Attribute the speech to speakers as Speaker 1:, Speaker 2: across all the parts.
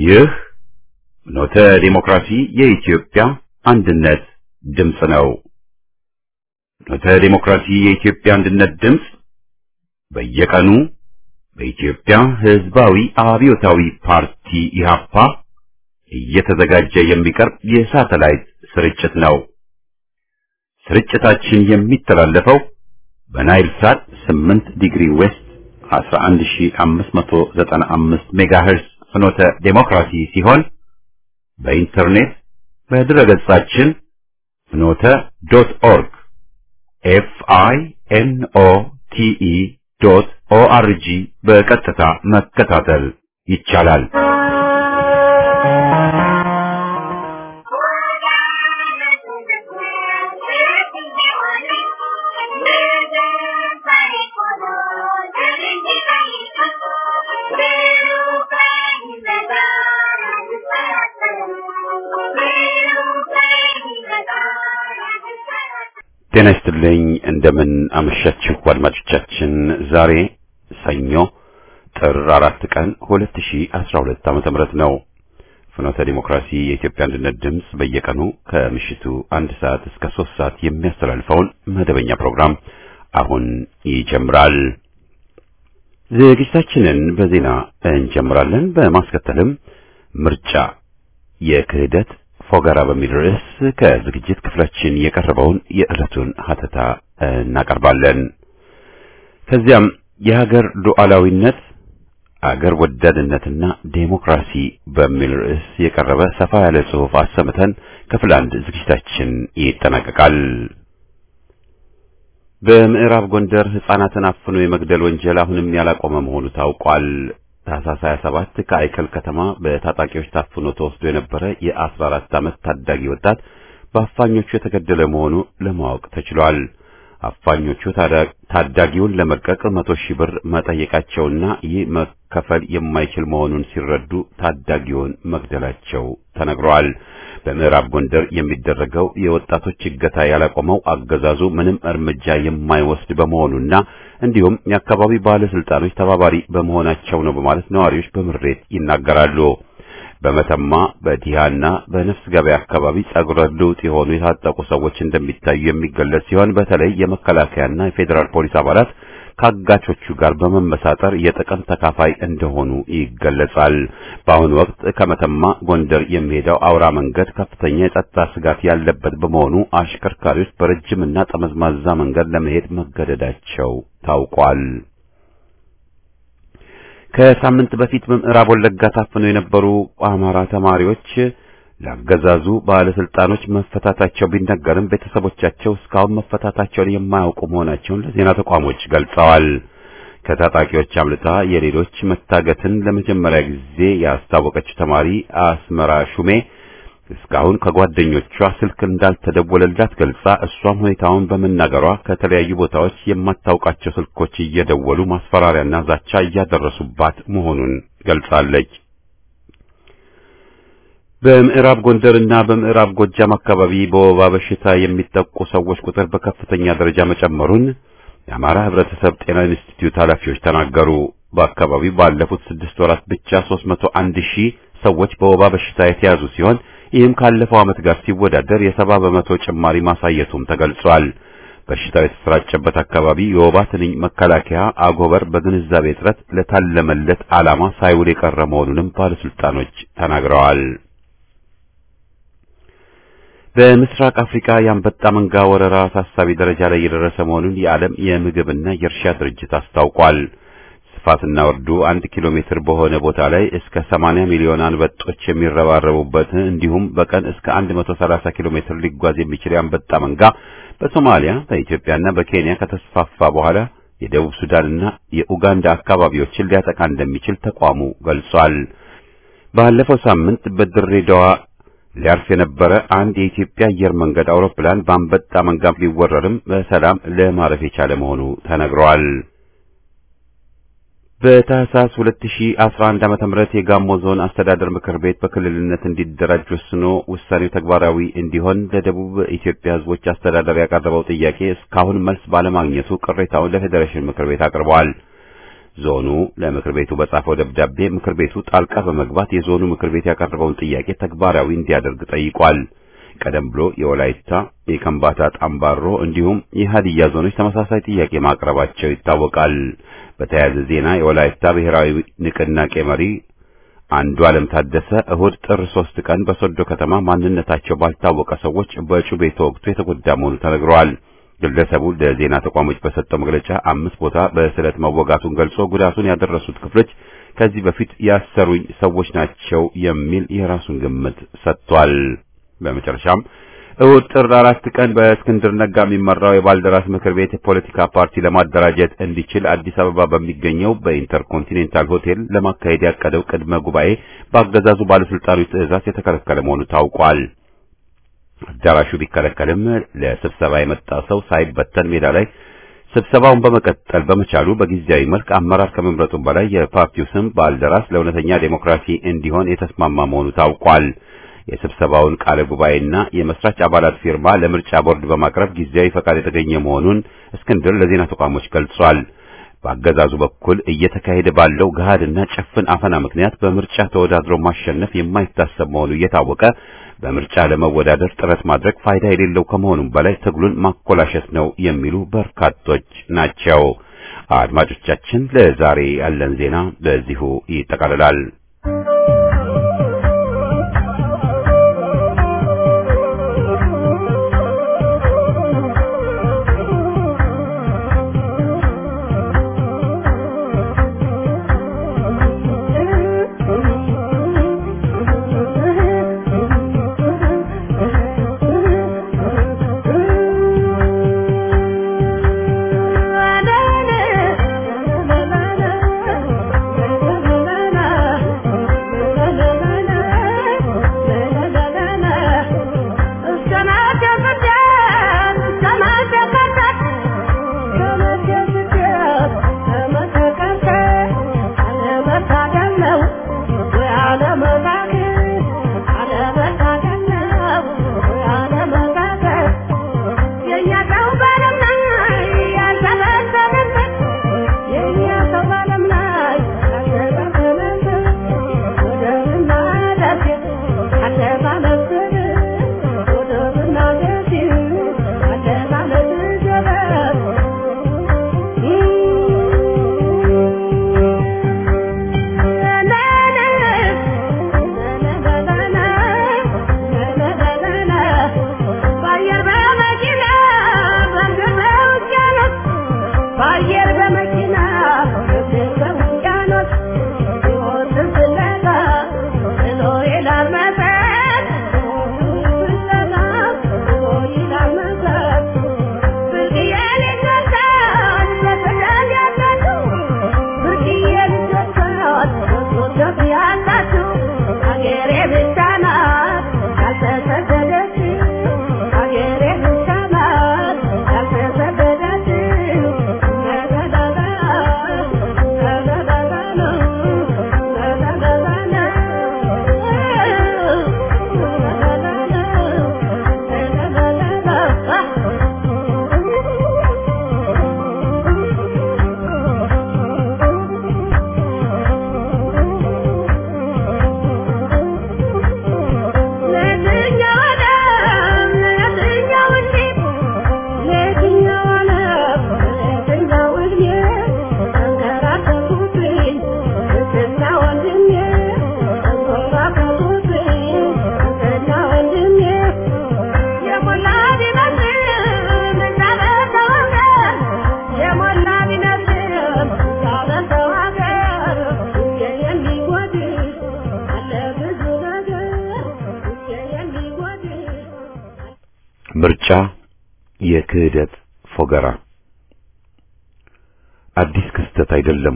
Speaker 1: ይህ ኖተ ዲሞክራሲ የኢትዮጵያ አንድነት ድምፅ ነው። ኖተ ዲሞክራሲ የኢትዮጵያ አንድነት ድምፅ በየቀኑ በኢትዮጵያ ሕዝባዊ አብዮታዊ ፓርቲ ኢህአፓ እየተዘጋጀ የሚቀርብ የሳተላይት ስርጭት ነው። ስርጭታችን የሚተላለፈው በናይል ሳት 8 ዲግሪ ዌስት 11595 ሜጋሄርዝ ፍኖተ ዴሞክራሲ ሲሆን በኢንተርኔት በድረገጻችን ፍኖተ ዶት ኦርግ ኤፍ አይ ኤን ኦ ቲ ኢ ዶት ኦ አር ጂ በቀጥታ መከታተል ይቻላል። ጤና ይስጥልኝ። እንደምን አመሻችሁ አድማጮቻችን። ዛሬ ሰኞ ጥር አራት ቀን 2012 ዓመተ ምህረት ነው። ፍኖተ ዲሞክራሲ የኢትዮጵያ አንድነት ድምፅ በየቀኑ ከምሽቱ አንድ ሰዓት እስከ ሶስት ሰዓት የሚያስተላልፈውን መደበኛ ፕሮግራም አሁን ይጀምራል። ዝግጅታችንን በዜና እንጀምራለን። በማስከተልም ምርጫ የክህደት ፎገራ በሚል ርዕስ ከዝግጅት ክፍላችን የቀረበውን የዕለቱን ሀተታ እናቀርባለን። ከዚያም የሀገር ሉዓላዊነት አገር ወዳድነትና ዴሞክራሲ በሚል ርዕስ የቀረበ ሰፋ ያለ ጽሑፍ አሰምተን ክፍል አንድ ዝግጅታችን ይጠናቀቃል። በምዕራብ ጎንደር ሕፃናትን አፍኖ የመግደል ወንጀል አሁንም ያላቆመ መሆኑ ታውቋል። ታህሳስ 27 ከአይከል ከተማ በታጣቂዎች ታፍኖ ተወስዶ የነበረ የ14 ዓመት ታዳጊ ወጣት በአፋኞቹ የተገደለ መሆኑ ለማወቅ ተችሏል። አፋኞቹ ታዳጊውን ለመልቀቅ መቶ ሺህ ብር መጠየቃቸውና ይህ መከፈል የማይችል መሆኑን ሲረዱ ታዳጊውን መግደላቸው ተነግሯል። በምዕራብ ጎንደር የሚደረገው የወጣቶች እገታ ያላቆመው አገዛዙ ምንም እርምጃ የማይወስድ በመሆኑና እንዲሁም የአካባቢ ባለስልጣኖች ተባባሪ በመሆናቸው ነው በማለት ነዋሪዎች በምሬት ይናገራሉ። በመተማ በዲሃና በነፍስ ገበያ አካባቢ ጸጉረ ልውጥ የሆኑ የታጠቁ ሰዎች እንደሚታዩ የሚገለጽ ሲሆን በተለይ የመከላከያና የፌዴራል ፖሊስ አባላት ከአጋቾቹ ጋር በመመሳጠር የጥቅም ተካፋይ እንደሆኑ ይገለጻል። በአሁኑ ወቅት ከመተማ ጎንደር የሚሄደው አውራ መንገድ ከፍተኛ የጸጥታ ስጋት ያለበት በመሆኑ አሽከርካሪዎች በረጅምና ጠመዝማዛ መንገድ ለመሄድ መገደዳቸው ታውቋል። ከሳምንት በፊት በምዕራብ ወለጋ ታፍነው የነበሩ አማራ ተማሪዎች ለአገዛዙ ባለስልጣኖች መፈታታቸው ቢነገርም ቤተሰቦቻቸው እስካሁን መፈታታቸውን የማያውቁ መሆናቸውን ለዜና ተቋሞች ገልጸዋል። ከታጣቂዎች አምልጣ የሌሎች መታገትን ለመጀመሪያ ጊዜ ያስታወቀችው ተማሪ አስመራ ሹሜ እስካሁን ከጓደኞቿ ስልክ እንዳልተደወለላት ገልጻ እሷም ሁኔታውን በመናገሯ ከተለያዩ ቦታዎች የማታውቃቸው ስልኮች እየደወሉ ማስፈራሪያና ዛቻ እያደረሱባት መሆኑን ገልጻለች። በምዕራብ ጎንደርና በምዕራብ ጎጃም አካባቢ በወባ በሽታ የሚጠቁ ሰዎች ቁጥር በከፍተኛ ደረጃ መጨመሩን የአማራ ሕብረተሰብ ጤና ኢንስቲትዩት ኃላፊዎች ተናገሩ። በአካባቢው ባለፉት ስድስት ወራት ብቻ 301 ሺህ ሰዎች በወባ በሽታ የተያዙ ሲሆን ይህም ካለፈው ዓመት ጋር ሲወዳደር የሰባ በመቶ ጭማሪ ማሳየቱም ተገልጿል። በሽታው የተሰራጨበት አካባቢ የወባ ትንኝ መከላከያ አጎበር በግንዛቤ እጥረት ለታለመለት ዓላማ ሳይውል የቀረ መሆኑንም ባለስልጣኖች ተናግረዋል። በምስራቅ አፍሪካ የአንበጣ መንጋ ወረራ አሳሳቢ ደረጃ ላይ የደረሰ መሆኑን የዓለም የምግብና የእርሻ ድርጅት አስታውቋል። ስፋትና ወርዱ አንድ ኪሎ ሜትር በሆነ ቦታ ላይ እስከ 80 ሚሊዮን አንበጦች የሚረባረቡበት እንዲሁም በቀን እስከ 130 ኪሎ ሜትር ሊጓዝ የሚችል የአንበጣ መንጋ በሶማሊያ በኢትዮጵያና በኬንያ ከተስፋፋ በኋላ የደቡብ ሱዳንና የኡጋንዳ አካባቢዎችን ሊያጠቃ እንደሚችል ተቋሙ ገልጿል። ባለፈው ሳምንት በድሬዳዋ ሊያርፍ የነበረ አንድ የኢትዮጵያ አየር መንገድ አውሮፕላን በአንበጣ መንጋ ሊወረርም በሰላም ለማረፍ የቻለ መሆኑ ተነግሯል። በታህሳስ 2011 ዓመተ ምህረት የጋሞ ዞን አስተዳደር ምክር ቤት በክልልነት እንዲደራጅ ወስኖ ውሳኔው ተግባራዊ እንዲሆን ለደቡብ ኢትዮጵያ ሕዝቦች አስተዳደር ያቀረበው ጥያቄ እስካሁን መልስ ባለማግኘቱ ቅሬታውን ለፌዴሬሽን ምክር ቤት አቅርበዋል። ዞኑ ለምክር ቤቱ በጻፈው ደብዳቤ ምክር ቤቱ ጣልቃ በመግባት የዞኑ ምክር ቤት ያቀረበውን ጥያቄ ተግባራዊ እንዲያደርግ ጠይቋል። ቀደም ብሎ የወላይታ፣ የከምባታ፣ ጣምባሮ እንዲሁም የሀዲያ ዞኖች ተመሳሳይ ጥያቄ ማቅረባቸው ይታወቃል። በተያያዘ ዜና የወላይታ ብሔራዊ ንቅናቄ መሪ አንዱ ዓለም ታደሰ እሁድ ጥር ሶስት ቀን በሶዶ ከተማ ማንነታቸው ባልታወቀ ሰዎች በጩቤ ተወግቶ የተጎዳ መሆኑ ተነግሯል። ግለሰቡ ለዜና ተቋሞች በሰጠው መግለጫ አምስት ቦታ በስለት መወጋቱን ገልጾ ጉዳቱን ያደረሱት ክፍሎች ከዚህ በፊት ያሰሩኝ ሰዎች ናቸው የሚል የራሱን ግምት ሰጥቷል። በመጨረሻም እሁድ ጥር አራት ቀን በእስክንድር ነጋ የሚመራው የባልደራስ ምክር ቤት የፖለቲካ ፓርቲ ለማደራጀት እንዲችል አዲስ አበባ በሚገኘው በኢንተርኮንቲኔንታል ሆቴል ለማካሄድ ያቀደው ቅድመ ጉባኤ በአገዛዙ ባለስልጣኖች ትዕዛዝ የተከለከለ መሆኑ ታውቋል። አዳራሹ ቢከለከልም ለስብሰባ የመጣ ሰው ሳይበተን ሜዳ ላይ ስብሰባውን በመቀጠል በመቻሉ በጊዜያዊ መልክ አመራር ከመምረጡም በላይ የፓርቲው ስም ባልደራስ ለእውነተኛ ዴሞክራሲ እንዲሆን የተስማማ መሆኑ ታውቋል። የስብሰባውን ቃለ ጉባኤና የመስራች አባላት ፊርማ ለምርጫ ቦርድ በማቅረብ ጊዜያዊ ፈቃድ የተገኘ መሆኑን እስክንድር ለዜና ተቋሞች ገልጿል። በአገዛዙ በኩል እየተካሄደ ባለው ገሃድና ጭፍን አፈና ምክንያት በምርጫ ተወዳድሮ ማሸነፍ የማይታሰብ መሆኑ እየታወቀ በምርጫ ለመወዳደር ጥረት ማድረግ ፋይዳ የሌለው ከመሆኑም በላይ ትግሉን ማኮላሸት ነው የሚሉ በርካቶች ናቸው። አድማጮቻችን፣ ለዛሬ ያለን ዜና በዚሁ ይጠቃልላል። ምርጫ የክህደት ፎገራ አዲስ ክስተት አይደለም።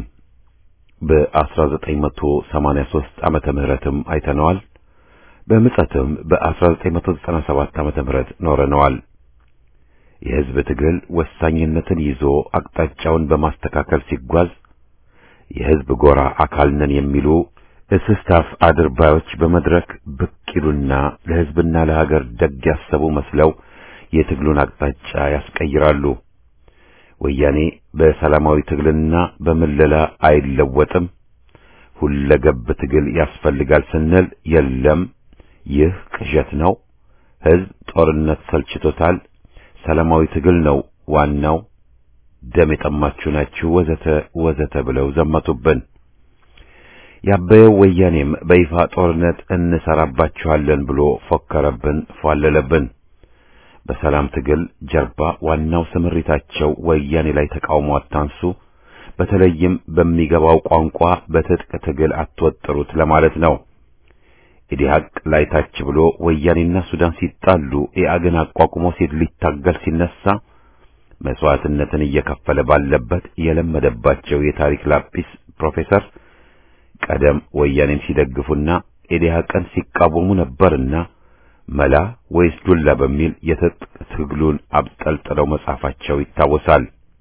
Speaker 1: በ1983 ዓመተ ምህረትም አይተነዋል። በምጸትም በ1997 ዓመተ ምህረት ኖረነዋል። የሕዝብ ትግል ወሳኝነትን ይዞ አቅጣጫውን በማስተካከል ሲጓዝ የሕዝብ ጎራ አካል ነን የሚሉ እስስታፍ አድርባዮች በመድረክ ብቅ ይሉና ለሕዝብና ለሀገር ደግ ያሰቡ መስለው የትግሉን አቅጣጫ ያስቀይራሉ። ወያኔ በሰላማዊ ትግልና በምለላ አይለወጥም፣ ሁለገብ ትግል ያስፈልጋል ስንል የለም፣ ይህ ቅዠት ነው፣ ሕዝብ ጦርነት ሰልችቶታል፣ ሰላማዊ ትግል ነው ዋናው፣ ደም የጠማችሁ ናችሁ፣ ወዘተ ወዘተ ብለው ዘመቱብን። ያበየው ወያኔም በይፋ ጦርነት እንሰራባችኋለን ብሎ ፎከረብን፣ ፏለለብን። በሰላም ትግል ጀርባ ዋናው ስምሪታቸው ወያኔ ላይ ተቃውሞ አታንሱ፣ በተለይም በሚገባው ቋንቋ በትጥቅ ትግል አትወጥሩት ለማለት ነው። ኢዲሃቅ ላይ ታች ብሎ ወያኔና ሱዳን ሲጣሉ ኢአግን አቋቁሞ ሲል ሊታገል ሲነሳ መስዋዕትነትን እየከፈለ ባለበት የለመደባቸው የታሪክ ላጲስ ፕሮፌሰር ቀደም ወያኔን ሲደግፉና ኢዲሃቅን ሲቃወሙ ነበርና መላ ወይስ ዱላ በሚል የትጥቅ ትግሉን አብጠልጥለው መጻፋቸው ይታወሳል።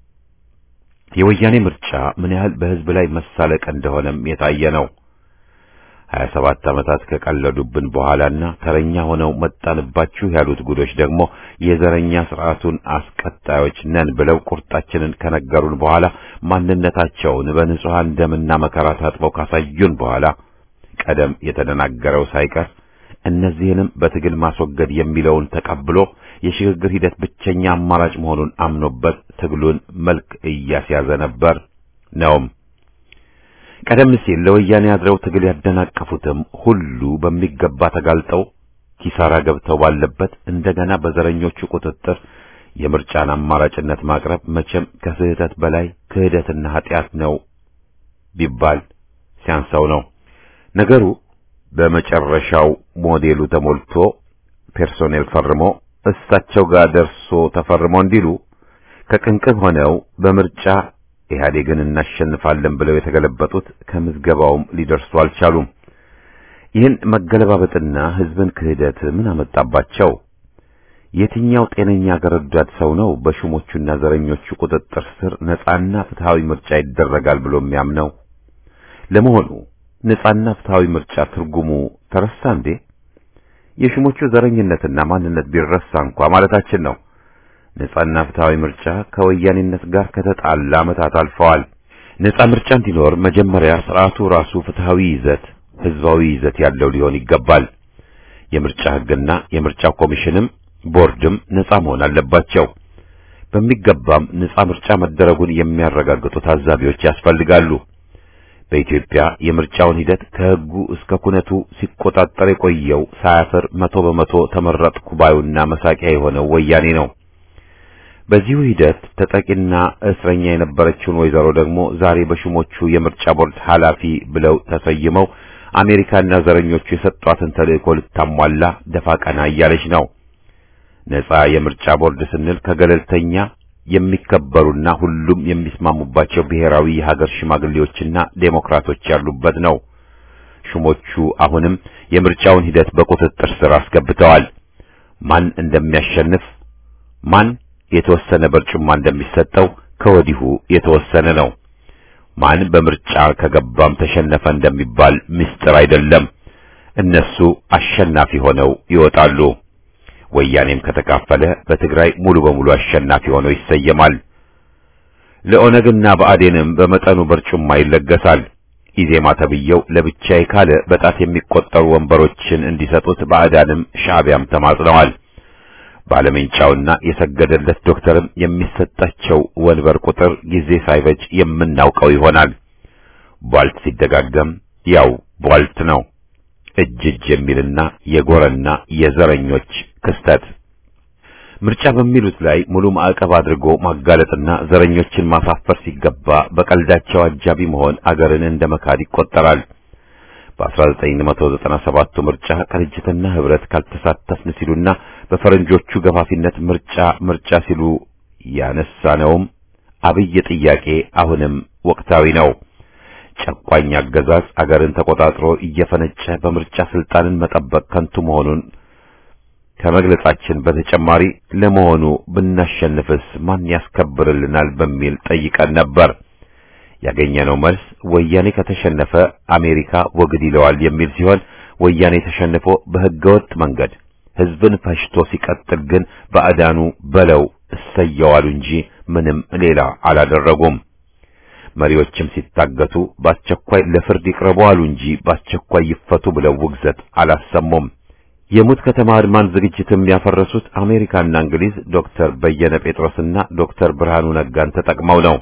Speaker 1: የወያኔ ምርጫ ምን ያህል በሕዝብ ላይ መሳለቅ እንደሆነም የታየ ነው። ሀያ ሰባት ዓመታት ከቀለዱብን በኋላና ተረኛ ሆነው መጣንባችሁ ያሉት ጉዶች ደግሞ የዘረኛ ስርዓቱን አስቀጣዮች ነን ብለው ቁርጣችንን ከነገሩን በኋላ ማንነታቸውን በንጹሐን ደምና መከራ ታጥበው ካሳዩን በኋላ ቀደም የተደናገረው ሳይቀር እነዚህንም በትግል ማስወገድ የሚለውን ተቀብሎ የሽግግር ሂደት ብቸኛ አማራጭ መሆኑን አምኖበት ትግሉን መልክ እያስያዘ ነበር ነውም። ቀደም ሲል ለወያኔ አድረው ትግል ያደናቀፉትም ሁሉ በሚገባ ተጋልጠው ኪሳራ ገብተው ባለበት እንደገና በዘረኞቹ ቁጥጥር የምርጫን አማራጭነት ማቅረብ መቼም ከስህተት በላይ ክህደትና ኃጢአት ነው ቢባል ሲያንሰው ነው። ነገሩ በመጨረሻው ሞዴሉ ተሞልቶ ፐርሶኔል ፈርሞ እሳቸው ጋር ደርሶ ተፈርሞ እንዲሉ ከቅንቅብ ሆነው በምርጫ ኢህአዴግን እናሸንፋለን ብለው የተገለበጡት ከምዝገባውም ሊደርሱ አልቻሉም። ይህን መገለባበጥና ህዝብን ክህደት ምን አመጣባቸው? የትኛው ጤነኛ አገር ወዳድ ሰው ነው በሹሞቹና ዘረኞቹ ቁጥጥር ስር ነጻና ፍትሃዊ ምርጫ ይደረጋል ብሎ የሚያምነው? ለመሆኑ ነጻና ፍትሃዊ ምርጫ ትርጉሙ ተረሳ እንዴ? የሹሞቹ ዘረኝነትና ማንነት ቢረሳ እንኳ ማለታችን ነው። ነጻና ፍትሃዊ ምርጫ ከወያኔነት ጋር ከተጣላ ዓመታት አልፈዋል። ነጻ ምርጫ እንዲኖር መጀመሪያ ስርዓቱ ራሱ ፍትሃዊ ይዘት፣ ህዝባዊ ይዘት ያለው ሊሆን ይገባል። የምርጫ ህግና የምርጫ ኮሚሽንም ቦርድም ነጻ መሆን አለባቸው። በሚገባም ነጻ ምርጫ መደረጉን የሚያረጋግጡ ታዛቢዎች ያስፈልጋሉ። በኢትዮጵያ የምርጫውን ሂደት ከህጉ እስከ ኩነቱ ሲቆጣጠር የቆየው ሳያፍር መቶ በመቶ ተመረጥኩ ባዩና መሳቂያ የሆነው ወያኔ ነው። በዚሁ ሂደት ተጠቂና እስረኛ የነበረችውን ወይዘሮ ደግሞ ዛሬ በሹሞቹ የምርጫ ቦርድ ኃላፊ ብለው ተሰይመው አሜሪካና ዘረኞቹ የሰጧትን ተልእኮ ልታሟላ ደፋ ቀና እያለች ነው። ነጻ የምርጫ ቦርድ ስንል ከገለልተኛ የሚከበሩና ሁሉም የሚስማሙባቸው ብሔራዊ የሀገር ሽማግሌዎችና ዴሞክራቶች ያሉበት ነው። ሹሞቹ አሁንም የምርጫውን ሂደት በቁጥጥር ስር አስገብተዋል። ማን እንደሚያሸንፍ ማን የተወሰነ በርጩማ እንደሚሰጠው ከወዲሁ የተወሰነ ነው። ማን በምርጫ ከገባም ተሸነፈ እንደሚባል ምስጢር አይደለም። እነሱ አሸናፊ ሆነው ይወጣሉ። ወያኔም ከተካፈለ በትግራይ ሙሉ በሙሉ አሸናፊ ሆኖ ይሰየማል። ለኦነግና በአዴንም በመጠኑ በርጩማ ይለገሳል። ኢዜማ ተብየው ለብቻዬ ካለ በጣት የሚቆጠሩ ወንበሮችን እንዲሰጡት ባዕዳንም ሻዕቢያም ተማጽነዋል። ባለሜንጫውና የሰገደለት ዶክተርም የሚሰጣቸው ወንበር ቁጥር ጊዜ ሳይፈጅ የምናውቀው ይሆናል። ቧልት ሲደጋገም ያው ቧልት ነው። እጅ እጅ የሚልና የጎረና የዘረኞች ክስተት ምርጫ በሚሉት ላይ ሙሉ ማዕቀብ አድርጎ ማጋለጥና ዘረኞችን ማሳፈር ሲገባ በቀልዳቸው አጃቢ መሆን አገርን እንደ መካድ ይቆጠራል። በ1997 ምርጫ ቅንጅትና ህብረት ካልተሳተፍን ሲሉና በፈረንጆቹ ገፋፊነት ምርጫ ምርጫ ሲሉ ያነሳነውም አብይ ጥያቄ አሁንም ወቅታዊ ነው። ጨቋኝ አገዛዝ አገርን ተቆጣጥሮ እየፈነጨ በምርጫ ስልጣንን መጠበቅ ከንቱ መሆኑን ከመግለጻችን በተጨማሪ ለመሆኑ ብናሸንፍስ ማን ያስከብርልናል በሚል ጠይቀን ነበር። ያገኘነው መልስ ወያኔ ከተሸነፈ አሜሪካ ወግድ ይለዋል የሚል ሲሆን ወያኔ ተሸንፎ በህገወጥ መንገድ ህዝብን ፈሽቶ ሲቀጥል ግን ባዕዳኑ በለው እሰየዋሉ እንጂ ምንም ሌላ አላደረጉም። መሪዎችም ሲታገቱ በአስቸኳይ ለፍርድ ይቅረቡ አሉ እንጂ በአስቸኳይ ይፈቱ ብለው ውግዘት አላሰሙም። የሙት ከተማ አድማን ዝግጅትም ያፈረሱት አሜሪካና እንግሊዝ ዶክተር በየነ ጴጥሮስና ዶክተር ብርሃኑ ነጋን ተጠቅመው ነው።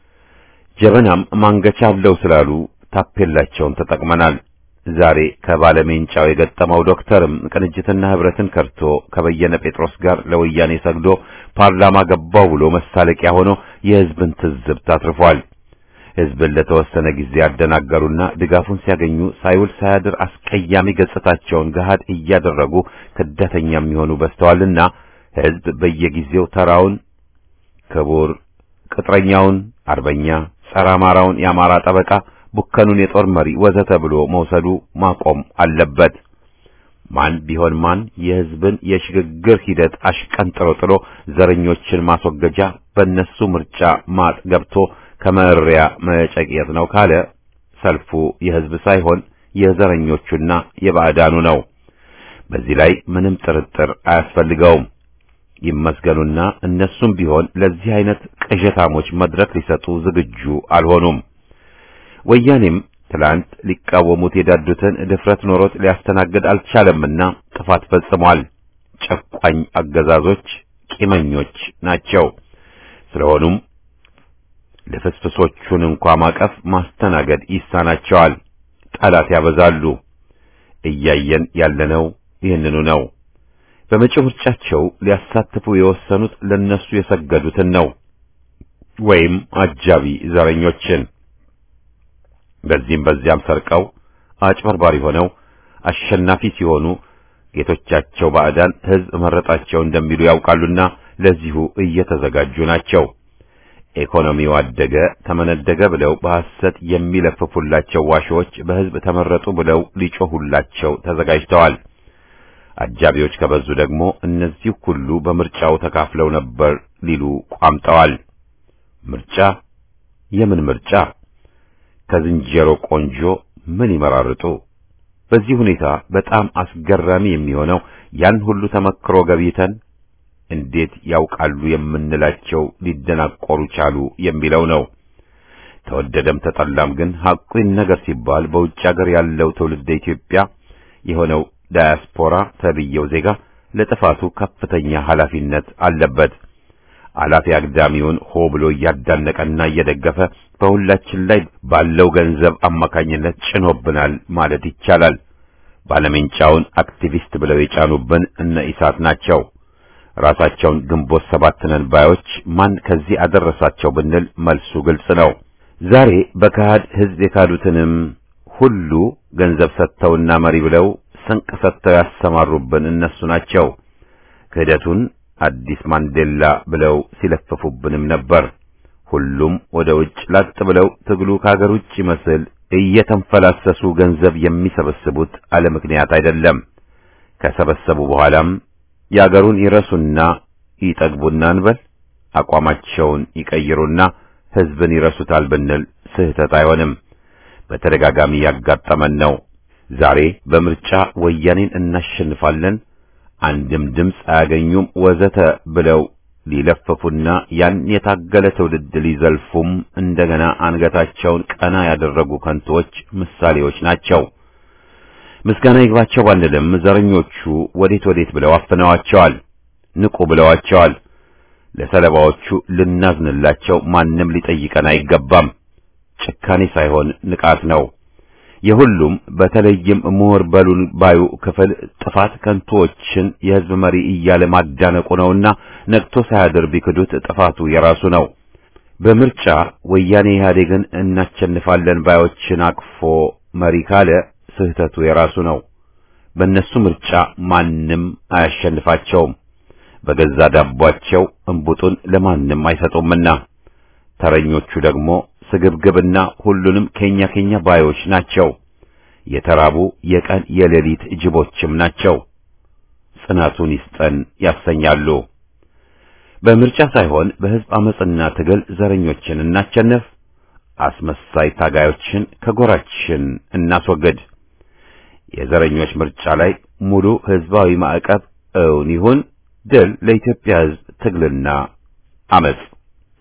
Speaker 1: ጀበናም ማንገቻ አለው ስላሉ ታፔላቸውን ተጠቅመናል። ዛሬ ከባለሜንጫው የገጠመው ዶክተርም ቅንጅትና ህብረትን ከርቶ ከበየነ ጴጥሮስ ጋር ለወያኔ ሰግዶ ፓርላማ ገባው ብሎ መሳለቂያ ሆኖ የህዝብን ትዝብት አትርፏል። ህዝብን ለተወሰነ ጊዜ ያደናገሩና ድጋፉን ሲያገኙ ሳይውል ሳያድር አስቀያሚ ገጽታቸውን ገሃድ እያደረጉ ክዳተኛ የሚሆኑ በዝተዋልና ህዝብ በየጊዜው ተራውን ክቡር ቅጥረኛውን አርበኛ ጸረ አማራውን የአማራ ጠበቃ ቡከኑን የጦር መሪ ወዘተ ብሎ መውሰዱ ማቆም አለበት። ማን ቢሆን ማን የህዝብን የሽግግር ሂደት አሽቀንጥሮ ጥሎ ዘረኞችን ማስወገጃ በእነሱ ምርጫ ማጥ ገብቶ ከመሪያ መጨቅየት ነው ካለ ሰልፉ የህዝብ ሳይሆን የዘረኞቹና የባዕዳኑ ነው። በዚህ ላይ ምንም ጥርጥር አያስፈልገውም። ይመስገኑና እነሱም ቢሆን ለዚህ አይነት ቅዠታሞች መድረክ ሊሰጡ ዝግጁ አልሆኑም። ወያኔም ትላንት ሊቃወሙት የዳዱትን ድፍረት ኖሮት ሊያስተናግድ አልቻለምና ጥፋት ፈጽሟል። ጨቋኝ አገዛዞች ቂመኞች ናቸው። ስለሆኑም ልፍስፍሶቹን እንኳ ማቀፍ ማስተናገድ ይሳናቸዋል። ጠላት ያበዛሉ። እያየን ያለነው ይህንኑ ነው። በመጪው ምርጫቸው ሊያሳትፉ የወሰኑት ለነሱ የሰገዱትን ነው፣ ወይም አጃቢ ዘረኞችን በዚህም በዚያም ሰርቀው አጭበርባሪ ሆነው አሸናፊ ሲሆኑ ጌቶቻቸው ባዕዳን ሕዝብ መረጣቸው እንደሚሉ ያውቃሉና ለዚሁ እየተዘጋጁ ናቸው። ኢኮኖሚው አደገ ተመነደገ ብለው በሐሰት የሚለፍፉላቸው ዋሾዎች በሕዝብ ተመረጡ ብለው ሊጮሁላቸው ተዘጋጅተዋል። አጃቢዎች ከበዙ ደግሞ እነዚህ ሁሉ በምርጫው ተካፍለው ነበር ሊሉ ቋምጠዋል። ምርጫ የምን ምርጫ? ከዝንጀሮ ቆንጆ ምን ይመራርጡ? በዚህ ሁኔታ በጣም አስገራሚ የሚሆነው ያን ሁሉ ተመክሮ ገብይተን እንዴት ያውቃሉ የምንላቸው ሊደናቆሩ ቻሉ የሚለው ነው። ተወደደም ተጠላም ግን ሐቁን ነገር ሲባል በውጭ ሀገር ያለው ትውልደ ኢትዮጵያ የሆነው ዳያስፖራ ተብየው ዜጋ ለጥፋቱ ከፍተኛ ኃላፊነት አለበት። አላፊ አግዳሚውን ሆ ብሎ እያዳነቀና እየደገፈ በሁላችን ላይ ባለው ገንዘብ አማካኝነት ጭኖብናል ማለት ይቻላል። ባለሜንጫውን አክቲቪስት ብለው የጫኑብን እነ ኢሳት ናቸው። ራሳቸውን ግንቦት ሰባት ነን ባዮች ማን ከዚህ አደረሳቸው ብንል መልሱ ግልጽ ነው። ዛሬ በካሃድ ሕዝብ የካዱትንም ሁሉ ገንዘብ ሰጥተውና መሪ ብለው ስንቅ ሰጥተው ያሰማሩብን እነሱ ናቸው። ክህደቱን አዲስ ማንዴላ ብለው ሲለፍፉብንም ነበር። ሁሉም ወደ ውጭ ላጥ ብለው ትግሉ ከሀገር ውጭ ይመስል እየተንፈላሰሱ ገንዘብ የሚሰበስቡት አለ ምክንያት አይደለም። ከሰበሰቡ በኋላም የአገሩን ይረሱና ይጠግቡና እንበል አቋማቸውን ይቀይሩና ሕዝብን ይረሱታል ብንል ስህተት አይሆንም። በተደጋጋሚ ያጋጠመን ነው። ዛሬ በምርጫ ወያኔን እናሸንፋለን፣ አንድም ድምፅ አያገኙም ወዘተ ብለው ሊለፈፉና ያን የታገለ ትውልድ ሊዘልፉም እንደገና አንገታቸውን ቀና ያደረጉ ከንቶች ምሳሌዎች ናቸው። ምስጋና ይግባቸው ባንልም ዘረኞቹ ወዴት ወዴት ብለው አፍነዋቸዋል፣ ንቁ ብለዋቸዋል። ለሰለባዎቹ ልናዝንላቸው ማንም ሊጠይቀን አይገባም። ጭካኔ ሳይሆን ንቃት ነው። የሁሉም በተለይም ምሁር በሉን ባዩ ክፍል ጥፋት ከንቶዎችን የሕዝብ መሪ እያለ ማዳነቁ ነውና ነቅቶ ሳያድር ቢክዱት ጥፋቱ የራሱ ነው። በምርጫ ወያኔ ኢህአዴግን እናሸንፋለን ባዮችን አቅፎ መሪ ካለ ስህተቱ የራሱ ነው። በእነሱ ምርጫ ማንም አያሸንፋቸውም። በገዛ ዳቧቸው እንቡጡን ለማንም አይሰጡምና ተረኞቹ ደግሞ ስግብግብና ሁሉንም ከኛ ከኛ ባዮች ናቸው። የተራቡ የቀን የሌሊት ጅቦችም ናቸው። ጽናቱን ይስጠን ያሰኛሉ። በምርጫ ሳይሆን በሕዝብ አመጽና ትግል ዘረኞችን እናቸነፍ፣ አስመሳይ ታጋዮችን ከጎራችን እናስወግድ። የዘረኞች ምርጫ ላይ ሙሉ ሕዝባዊ ማዕቀብ እውን ይሁን። ድል ለኢትዮጵያ ሕዝብ ትግልና አመጽ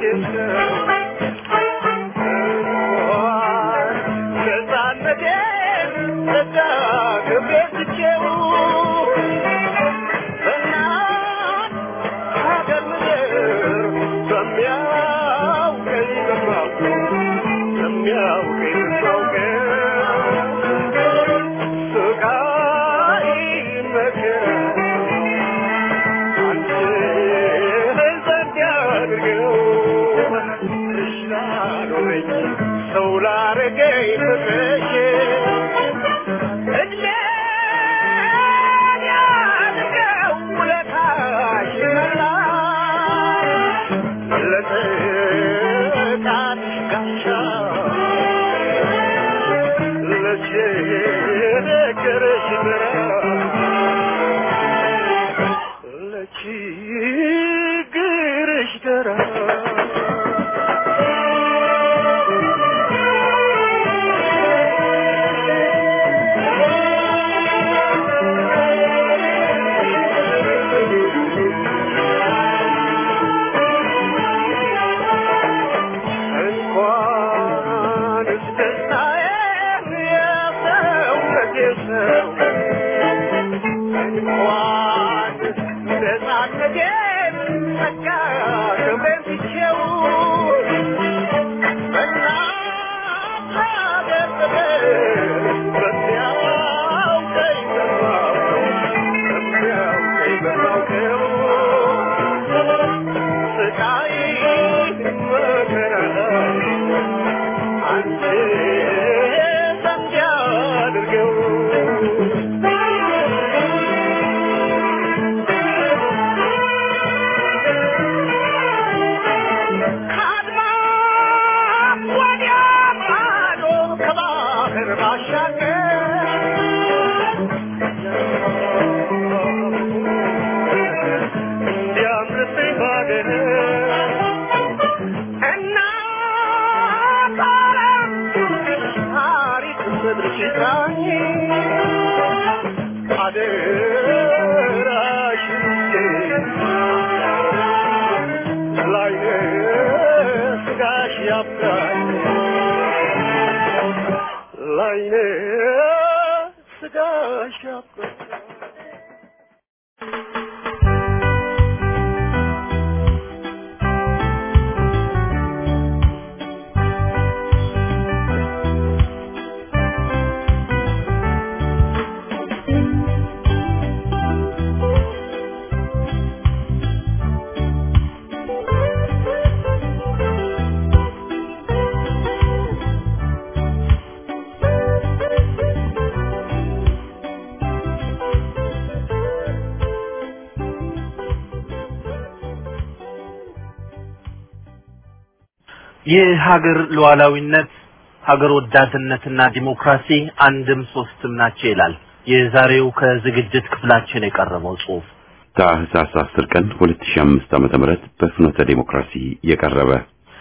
Speaker 2: የሀገር ሉዓላዊነት ሀገር ወዳድነትና ዲሞክራሲ አንድም ሶስትም ናቸው ይላል የዛሬው ከዝግጅት ክፍላችን የቀረበው ጽሑፍ።
Speaker 1: ታህሳስ 10 ቀን 2005 ዓመተ ምህረት በፍኖተ ዲሞክራሲ የቀረበ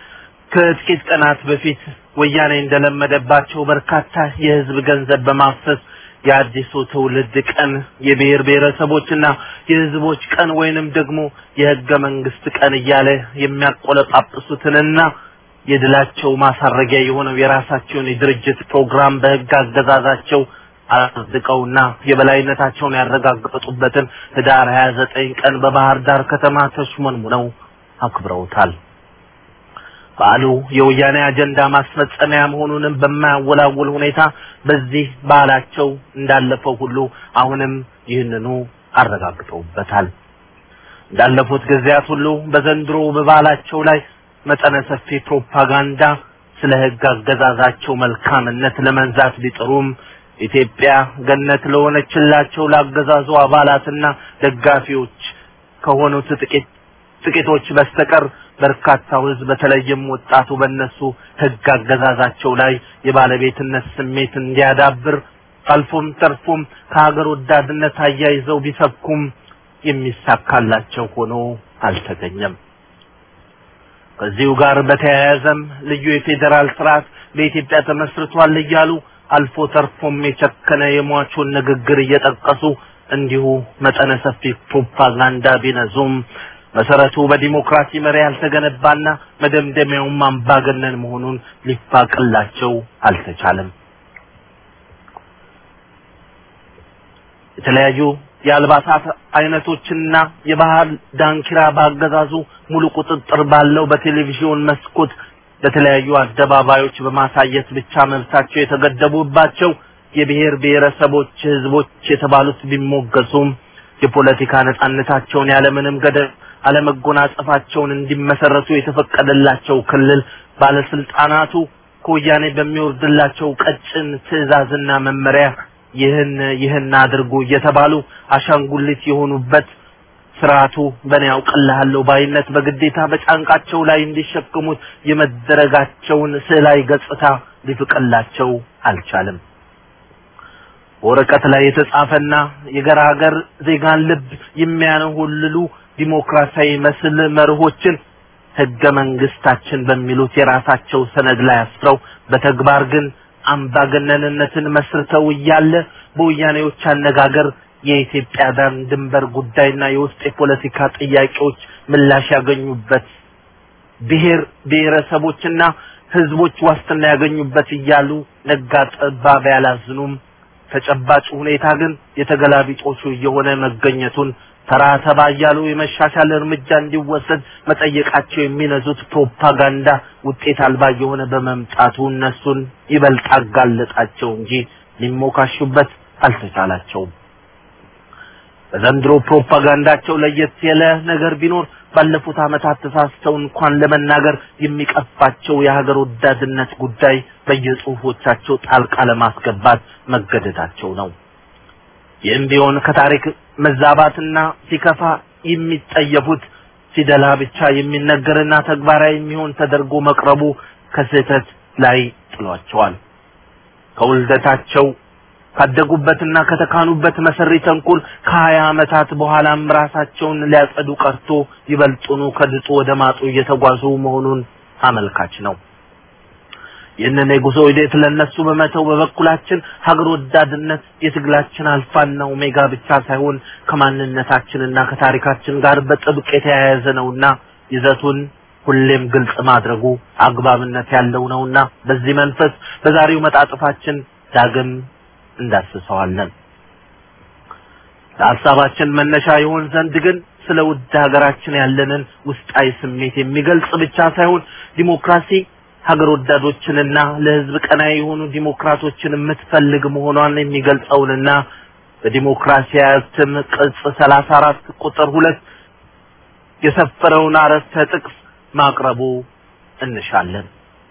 Speaker 2: ከጥቂት ቀናት በፊት ወያኔ እንደለመደባቸው በርካታ የህዝብ ገንዘብ በማፍሰስ የአዲሱ ትውልድ ቀን የብሔር ብሔረሰቦችና የህዝቦች ቀን ወይንም ደግሞ የህገ መንግስት ቀን እያለ የሚያቆለጳጵሱትንና የድላቸው ማሳረጊያ የሆነው የራሳቸውን የድርጅት ፕሮግራም በህግ አገዛዛቸው አጽድቀውና የበላይነታቸውን ያረጋገጡበትን ህዳር 29 ቀን በባህር ዳር ከተማ ተሽሞንሙነው አክብረውታል። በዓሉ የወያኔ አጀንዳ ማስፈጸሚያ መሆኑንም በማያወላውል ሁኔታ በዚህ ባህላቸው እንዳለፈው ሁሉ አሁንም ይህንኑ አረጋግጠውበታል። እንዳለፉት ጊዜያት ሁሉ በዘንድሮ በባህላቸው ላይ መጠነ ሰፊ ፕሮፓጋንዳ ስለ ህግ አገዛዛቸው መልካምነት ለመንዛት ቢጥሩም ኢትዮጵያ ገነት ለሆነችላቸው ለአገዛዙ አባላትና ደጋፊዎች ከሆኑት ጥቂት ጥቂቶች በስተቀር በርካታው ህዝብ በተለይም ወጣቱ በእነሱ ህግ አገዛዛቸው ላይ የባለቤትነት ስሜት እንዲያዳብር አልፎም ተርፎም ከሀገር ወዳድነት አያይዘው ቢሰብኩም የሚሳካላቸው ሆኖ አልተገኘም። ከዚሁ ጋር በተያያዘም ልዩ የፌዴራል ስርዓት በኢትዮጵያ ተመስርቷል እያሉ አልፎ ተርፎም የቸከነ የሟቹን ንግግር እየጠቀሱ እንዲሁ መጠነ ሰፊ ፕሮፓጋንዳ ቢነዙም መሰረቱ በዲሞክራሲ መሪ ያልተገነባና መደምደሚያውም አምባገነን መሆኑን ሊፋቅላቸው አልተቻለም። የተለያዩ የአልባሳት አይነቶችና የባህል ዳንኪራ ባገዛዙ ሙሉ ቁጥጥር ባለው በቴሌቪዥን መስኮት በተለያዩ አደባባዮች በማሳየት ብቻ መብታቸው የተገደቡባቸው የብሔር ብሔረሰቦች ህዝቦች የተባሉት ቢሞገሱም የፖለቲካ ነጻነታቸውን ያለምንም ገደብ አለመጎናጸፋቸውን እንዲመሰረቱ የተፈቀደላቸው ክልል ባለስልጣናቱ ከወያኔ በሚወርድላቸው ቀጭን ትዕዛዝና መመሪያ ይህን ይህን አድርጉ እየተባሉ አሻንጉሊት የሆኑበት ስርዓቱ በእኔ ያውቅልሃለሁ ባይነት በግዴታ በጫንቃቸው ላይ እንዲሸክሙት የመደረጋቸውን ስዕላዊ ገጽታ ሊፍቅላቸው አልቻለም። በወረቀት ላይ የተጻፈና የገራገር ዜጋን ልብ የሚያነሆልሉ ዲሞክራሲያዊ መስል መርሆችን ህገ መንግስታችን በሚሉት የራሳቸው ሰነድ ላይ አስፍረው በተግባር ግን አምባገነንነትን መስርተው እያለ በወያኔዎች አነጋገር የኢትዮጵያ ዳር ድንበር ጉዳይና የውስጥ የፖለቲካ ጥያቄዎች ምላሽ ያገኙበት ብሔር ብሔረሰቦችና ህዝቦች ዋስትና ያገኙበት እያሉ ነጋ ጠባ ቢያላዝኑም ተጨባጭ ሁኔታ ግን የተገላቢጦሹ እየሆነ መገኘቱን ተራ ተባ እያሉ የመሻሻል እርምጃ እንዲወሰድ መጠየቃቸው የሚነዙት ፕሮፓጋንዳ ውጤት አልባ እየሆነ በመምጣቱ እነሱን ይበልጥ አጋለጣቸው እንጂ ሊሞካሹበት አልተቻላቸውም። በዘንድሮ ፕሮፓጋንዳቸው ለየት ያለ ነገር ቢኖር ባለፉት ዓመታት ተሳስተው እንኳን ለመናገር የሚቀፋቸው የሀገር ወዳድነት ጉዳይ በየጽሁፎቻቸው ጣልቃ ለማስገባት መገደዳቸው ነው። ይህም ቢሆን ከታሪክ መዛባትና ሲከፋ የሚጠየፉት ሲደላ ብቻ የሚነገርና ተግባራዊ የሚሆን ተደርጎ መቅረቡ ከስህተት ላይ ጥሏቸዋል። ከውልደታቸው ካደጉበትና ከተካኑበት መሰሪ ተንኮል ከሀያ ዓመታት በኋላም ራሳቸውን ሊያጸዱ ቀርቶ ይበልጡኑ ከድጡ ወደ ማጡ እየተጓዙ መሆኑን አመልካች ነው። ይህንን የጉዞ ሂደት ለነሱ በመተው በበኩላችን ሀገር ወዳድነት የትግላችን አልፋና ኦሜጋ ብቻ ሳይሆን ከማንነታችንና ከታሪካችን ጋር በጥብቅ የተያያዘ ነውና ይዘቱን ሁሌም ግልጽ ማድረጉ አግባብነት ያለው ነውና በዚህ መንፈስ በዛሬው መጣጥፋችን ዳግም እንዳስሰዋለን። ለሀሳባችን መነሻ ይሆን ዘንድ ግን ስለ ውድ ሀገራችን ያለንን ውስጣዊ ስሜት የሚገልጽ ብቻ ሳይሆን ዲሞክራሲ ሀገር ወዳዶችንና ለህዝብ ቀናይ የሆኑ ዲሞክራቶችን የምትፈልግ መሆኗን የሚገልጸውንና በዲሞክራሲ እትም ቅጽ ሰላሳ አራት ቁጥር ሁለት የሰፈረውን አረፍተ ጥቅስ ማቅረቡ እንሻለን።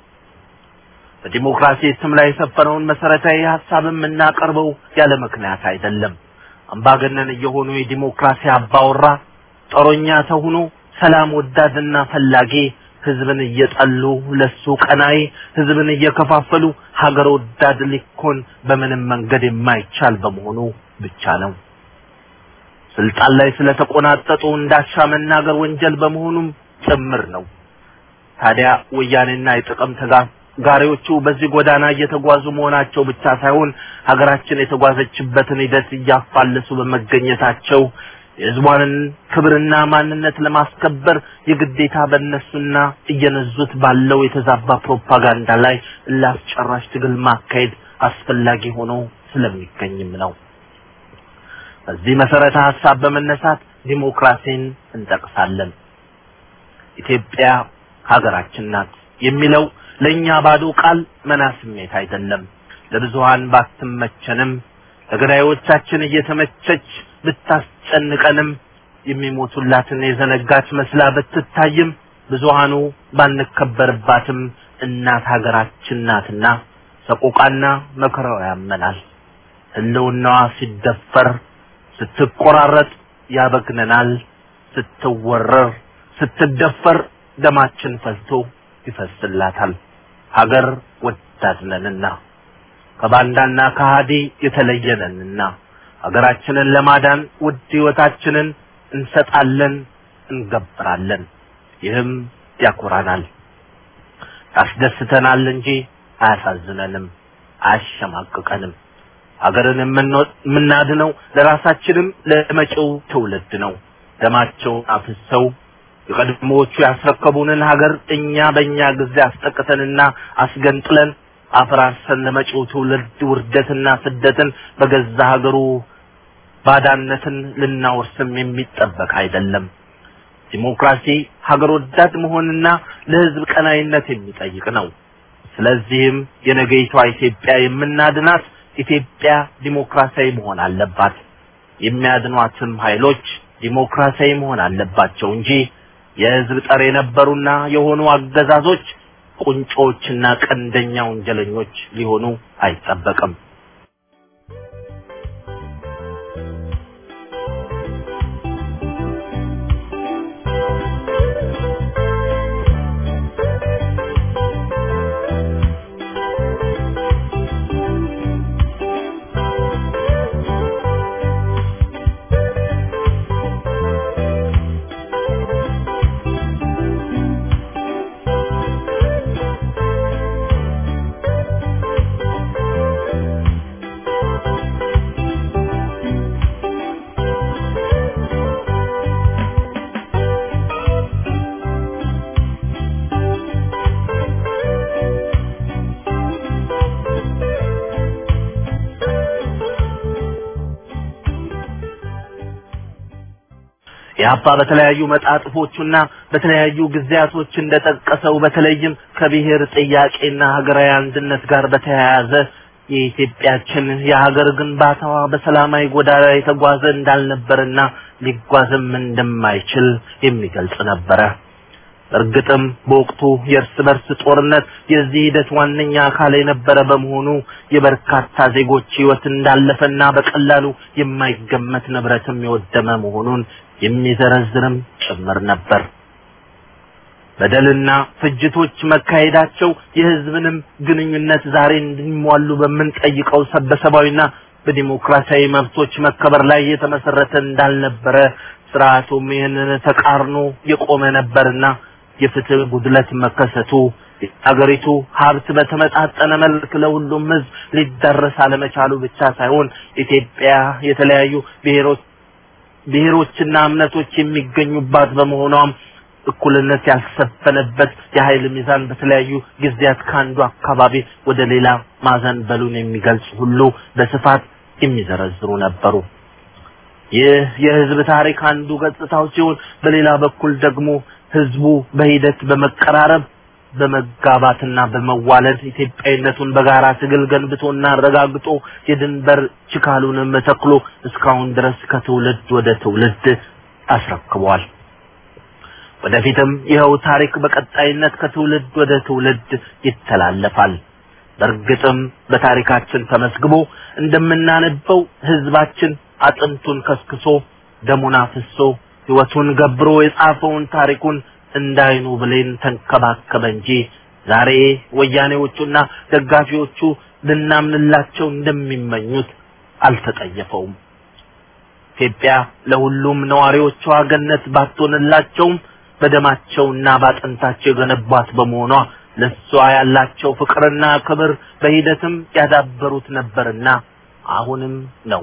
Speaker 2: በዲሞክራሲ ስም ላይ የሰፈረውን መሰረታዊ ሀሳብ የምናቀርበው ያለ ምክንያት አይደለም። አምባገነን እየሆኑ የዲሞክራሲ አባወራ ጦረኛ ተሁኖ ሰላም ወዳድና ፈላጊ ህዝብን እየጠሉ ለሱ ቀናይ ህዝብን እየከፋፈሉ ሀገር ወዳድ ሊኮን በምንም መንገድ የማይቻል በመሆኑ ብቻ ነው። ስልጣን ላይ ስለተቆናጠጡ እንዳሻ መናገር ወንጀል በመሆኑም ጭምር ነው። ታዲያ ወያኔና የጥቅም ተጋሪዎቹ በዚህ ጎዳና እየተጓዙ መሆናቸው ብቻ ሳይሆን ሀገራችን የተጓዘችበትን ሂደት እያፋለሱ በመገኘታቸው የህዝቧንን ክብርና ማንነት ለማስከበር የግዴታ በእነሱና እየነዙት ባለው የተዛባ ፕሮፓጋንዳ ላይ ላስጨራሽ ትግል ማካሄድ አስፈላጊ ሆኖ ስለሚገኝም ነው። በዚህ መሰረተ ሀሳብ በመነሳት ዲሞክራሲን እንጠቅሳለን። ኢትዮጵያ ሀገራችን ናት የሚለው ለእኛ ባዶ ቃል መና ስሜት አይደለም። ለብዙሃን ባትመቸንም ለገዳዮቻችን እየተመቸች ብታስጨንቀንም የሚሞቱላትን የዘነጋች መስላ ብትታይም ብዙሃኑ ባንከበርባትም እናት ሀገራችን ናትና ሰቆቃና መከራው ያመናል። ህልውናዋ ሲደፈር ስትቆራረጥ ያበግነናል። ስትወረር ስትደፈር ደማችን ፈልቶ ይፈስላታል። ሀገር ወዳድነንና ከባንዳና ከሃዲ የተለየነንና ሀገራችንን ለማዳን ውድ ህይወታችንን እንሰጣለን፣ እንገብራለን። ይህም ያኮራናል፣ ያስደስተናል እንጂ አያሳዝነንም፣ አያሸማቅቀንም። ሀገርን የምናድነው ለራሳችንም ለመጪው ትውልድ ነው። ደማቸውን አፍሰው የቀድሞዎቹ ያስረከቡንን ሀገር እኛ በእኛ ጊዜ አስጠቅተንና አስገንጥለን አፈራርሰን ለመጪው ትውልድ ውርደትና ስደትን በገዛ ሀገሩ ባዳነትን ልናወርስም የሚጠበቅ አይደለም። ዲሞክራሲ ሀገር ወዳድ መሆንና ለሕዝብ ቀናይነት የሚጠይቅ ነው። ስለዚህም የነገይቷ ኢትዮጵያ የምናድናት ኢትዮጵያ ዲሞክራሲያዊ መሆን አለባት። የሚያድኗትም ኃይሎች ዲሞክራሲያዊ መሆን አለባቸው እንጂ የሕዝብ ጠር የነበሩና የሆኑ አገዛዞች ቁንጮዎችና ቀንደኛ ወንጀለኞች ሊሆኑ አይጠበቅም። የአባ በተለያዩ መጣጥፎቹና በተለያዩ ጊዜያቶች እንደጠቀሰው በተለይም ከብሔር ጥያቄና ሀገራዊ አንድነት ጋር በተያያዘ የኢትዮጵያችን የሀገር ግንባታዋ በሰላማዊ ጎዳና የተጓዘ እንዳልነበርና ሊጓዝም እንደማይችል የሚገልጽ ነበረ። እርግጥም በወቅቱ የእርስ በርስ ጦርነት የዚህ ሂደት ዋነኛ አካል የነበረ በመሆኑ የበርካታ ዜጎች ሕይወት እንዳለፈና በቀላሉ የማይገመት ንብረትም የወደመ መሆኑን የሚዘረዝርም ጭምር ነበር። በደልና ፍጅቶች መካሄዳቸው የሕዝብንም ግንኙነት ዛሬ እንዲሟሉ በምንጠይቀው ሰበሰባዊና በዲሞክራሲያዊ መብቶች መከበር ላይ የተመሰረተ እንዳልነበረ ስርዓቱም ይህንን ተቃርኖ የቆመ ነበርና የፍትህ ጉድለት መከሰቱ የሀገሪቱ ሀብት በተመጣጠነ መልክ ለሁሉም ሕዝብ ሊዳረስ አለመቻሉ ብቻ ሳይሆን ኢትዮጵያ የተለያዩ ብሔሮች ብሔሮችና እምነቶች የሚገኙባት በመሆኗም እኩልነት ያልሰፈነበት የኃይል ሚዛን በተለያዩ ጊዜያት ከአንዱ አካባቢ ወደ ሌላ ማዘንበሉን የሚገልጹ ሁሉ በስፋት የሚዘረዝሩ ነበሩ። ይህ የህዝብ ታሪክ አንዱ ገጽታው ሲሆን፣ በሌላ በኩል ደግሞ ህዝቡ በሂደት በመቀራረብ በመጋባትና በመዋለድ ኢትዮጵያዊነቱን በጋራ ትግል ገንብቶና አረጋግጦ የድንበር ችካሉንም ተክሎ እስካሁን ድረስ ከትውልድ ወደ ትውልድ አስረክቧል። ወደፊትም ይኸው ታሪክ በቀጣይነት ከትውልድ ወደ ትውልድ ይተላለፋል። በእርግጥም በታሪካችን ተመዝግቦ እንደምናነበው ህዝባችን አጥንቱን ከስክሶ ደሙን አፍሶ ህይወቱን ገብሮ የጻፈውን ታሪኩን እንዳይኑ ብሌን ተንከባከበ እንጂ ዛሬ ወያኔዎቹና ደጋፊዎቹ ልናምንላቸው እንደሚመኙት አልተጠየፈውም። ኢትዮጵያ ለሁሉም ነዋሪዎቿ ገነት ባትሆንላቸውም በደማቸውና ባጥንታቸው የገነቧት በመሆኗ ለሷ ያላቸው ፍቅርና ክብር በሂደትም ያዳበሩት ነበርና አሁንም ነው።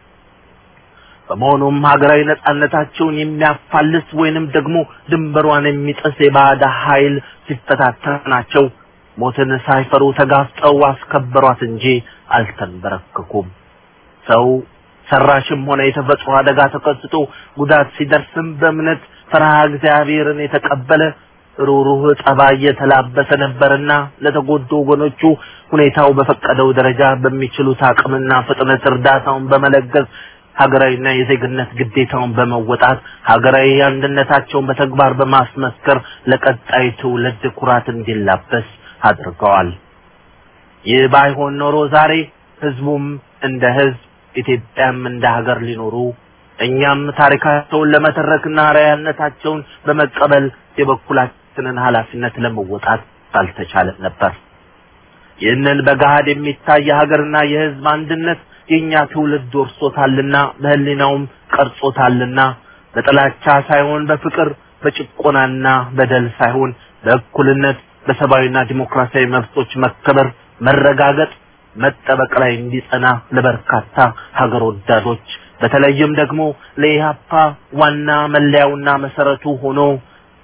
Speaker 2: በመሆኑም ሀገራዊ ነጻነታቸውን የሚያፋልስ ወይንም ደግሞ ድንበሯን የሚጥስ የባዕድ ኃይል ሲፈታተናቸው ሞትን ሳይፈሩ ተጋፍጠው አስከበሯት እንጂ አልተንበረከኩም። ሰው ሰራሽም ሆነ የተፈጥሮ አደጋ ተከስቶ ጉዳት ሲደርስም በእምነት ፈርሃ እግዚአብሔርን የተቀበለ ሩሩህ ጠባይ የተላበሰ ነበርና ለተጎዱ ወገኖቹ ሁኔታው በፈቀደው ደረጃ በሚችሉት አቅምና ፍጥነት እርዳታውን በመለገስ ሀገራዊና የዜግነት ግዴታውን በመወጣት ሀገራዊ አንድነታቸውን በተግባር በማስመስከር ለቀጣይ ትውልድ ኩራት እንዲላበስ አድርገዋል። ይህ ባይሆን ኖሮ ዛሬ ህዝቡም እንደ ህዝብ ኢትዮጵያም እንደ ሀገር ሊኖሩ እኛም ታሪካቸውን ለመተረክና አርአያነታቸውን በመቀበል የበኩላችንን ኃላፊነት ለመወጣት ባልተቻለን ነበር። ይህንን በገሃድ የሚታይ የሀገርና የህዝብ አንድነት የኛ ትውልድ ወርሶታልና በህሊናውም ቀርጾታልና በጥላቻ ሳይሆን በፍቅር በጭቆናና በደል ሳይሆን በእኩልነት በሰብአዊና ዲሞክራሲያዊ መብቶች መከበር መረጋገጥ መጠበቅ ላይ እንዲጸና ለበርካታ ሀገር ወዳዶች በተለይም ደግሞ ለኢህአፓ ዋና መለያውና መሰረቱ ሆኖ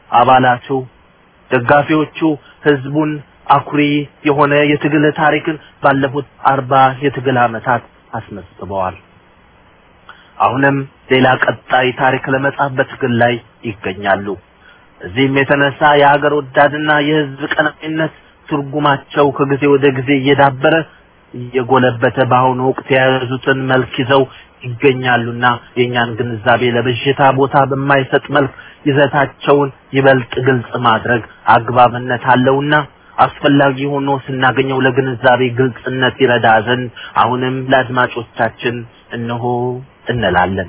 Speaker 2: አባላቱ፣ ደጋፊዎቹ ህዝቡን አኩሪ የሆነ የትግል ታሪክን ባለፉት አርባ የትግል ዓመታት አስመዝግበዋል። አሁንም ሌላ ቀጣይ ታሪክ ለመጻፍ በትግል ላይ ይገኛሉ። እዚህም የተነሳ የሀገር ወዳድና የህዝብ ቀናኢነት ትርጉማቸው ከጊዜ ወደ ጊዜ እየዳበረ እየጎለበተ በአሁኑ ወቅት የያዙትን መልክ ይዘው ይገኛሉና የእኛን ግንዛቤ ለብዥታ ቦታ በማይሰጥ መልክ ይዘታቸውን ይበልጥ ግልጽ ማድረግ አግባብነት አለውና አስፈላጊ ሆኖ ስናገኘው ለግንዛቤ ግልጽነት ይረዳ ዘንድ አሁንም ለአድማጮቻችን እነሆ እንላለን።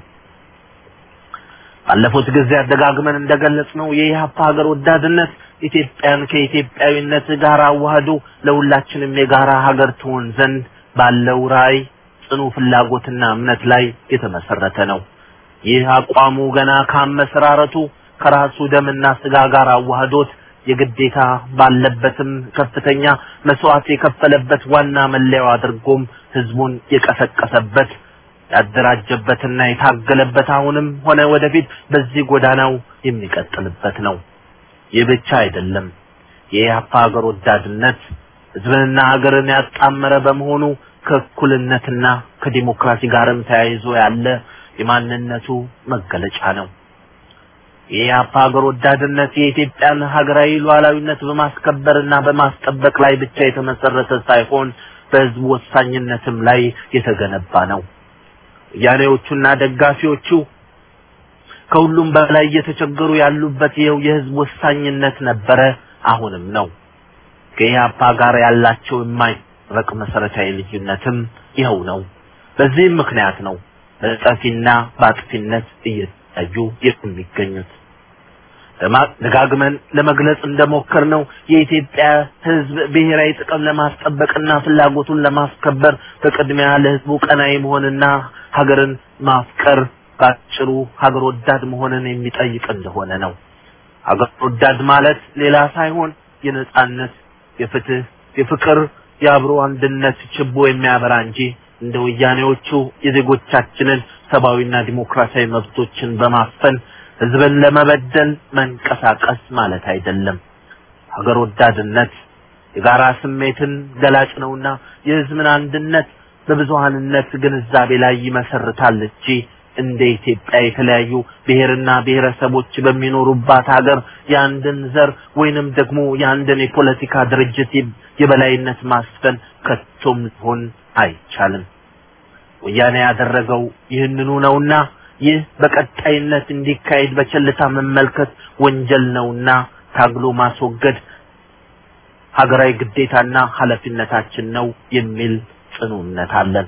Speaker 2: ባለፉት ጊዜያት ደጋግመን እንደገለጽነው የኢህአፓ ሀገር ወዳድነት ኢትዮጵያን ከኢትዮጵያዊነት ጋር አዋህዶ ለሁላችንም የጋራ ሀገር ትሆን ዘንድ ባለው ራዕይ ጽኑ ፍላጎትና እምነት ላይ የተመሰረተ ነው። ይህ አቋሙ ገና ካመሰራረቱ ከራሱ ደምና ስጋ ጋር አዋህዶት የግዴታ ባለበትም ከፍተኛ መስዋዕት የከፈለበት ዋና መለያው አድርጎም ህዝቡን የቀሰቀሰበት ያደራጀበትና የታገለበት አሁንም ሆነ ወደፊት በዚህ ጎዳናው የሚቀጥልበት ነው። ይህ ብቻ አይደለም። የኢህአፓ ሀገር ወዳድነት ህዝብንና ሀገርን ያጣመረ በመሆኑ ከእኩልነትና ከዲሞክራሲ ጋርም ተያይዞ ያለ የማንነቱ መገለጫ ነው። የኢህአፓ ሀገር ወዳድነት የኢትዮጵያን ሀገራዊ ሉዓላዊነት በማስከበርና በማስጠበቅ ላይ ብቻ የተመሰረተ ሳይሆን በህዝቡ ወሳኝነትም ላይ የተገነባ ነው። ወያኔዎቹና ደጋፊዎቹ ከሁሉም በላይ እየተቸገሩ ያሉበት ይኸው የህዝብ ወሳኝነት ነበረ፣ አሁንም ነው። ከኢህአፓ ጋር ያላቸው የማይረቅ መሰረታዊ ልዩነትም ይኸው ነው። በዚህም ምክንያት ነው በጠፊና በአጥፊነት እየታዩ የሚገኙት። ደጋግመን ለመግለጽ እንደሞከር ነው የኢትዮጵያ ህዝብ ብሔራዊ ጥቅም ለማስጠበቅና ፍላጎቱን ለማስከበር በቅድሚያ ለህዝቡ ቀናይ መሆንና ሀገርን ማፍቀር ባጭሩ ሀገር ወዳድ መሆንን የሚጠይቅ እንደሆነ ነው። ሀገር ወዳድ ማለት ሌላ ሳይሆን የነጻነት፣ የፍትህ፣ የፍቅር፣ የአብሮ አንድነት ችቦ የሚያበራ እንጂ እንደ ወያኔዎቹ የዜጎቻችንን ሰብአዊና ዲሞክራሲያዊ መብቶችን በማፈን ህዝብን ለመበደል መንቀሳቀስ ማለት አይደለም። ሀገር ወዳድነት የጋራ ስሜትን ገላጭ ነውና የህዝብን አንድነት በብዙሃንነት ግንዛቤ ላይ ይመሰርታል እንጂ እንደ ኢትዮጵያ የተለያዩ ብሔርና ብሔረሰቦች በሚኖሩባት ሀገር የአንድን ዘር ወይንም ደግሞ የአንድን የፖለቲካ ድርጅት የበላይነት ማስፈን ከቶም ሊሆን አይቻልም። ወያኔ ያደረገው ይህንኑ ነውና ይህ በቀጣይነት እንዲካሄድ በቸልታ መመልከት ወንጀል ነውና ታግሎ ማስወገድ ሀገራዊ ግዴታና ኃላፊነታችን ነው የሚል ጽኑ እምነት አለን።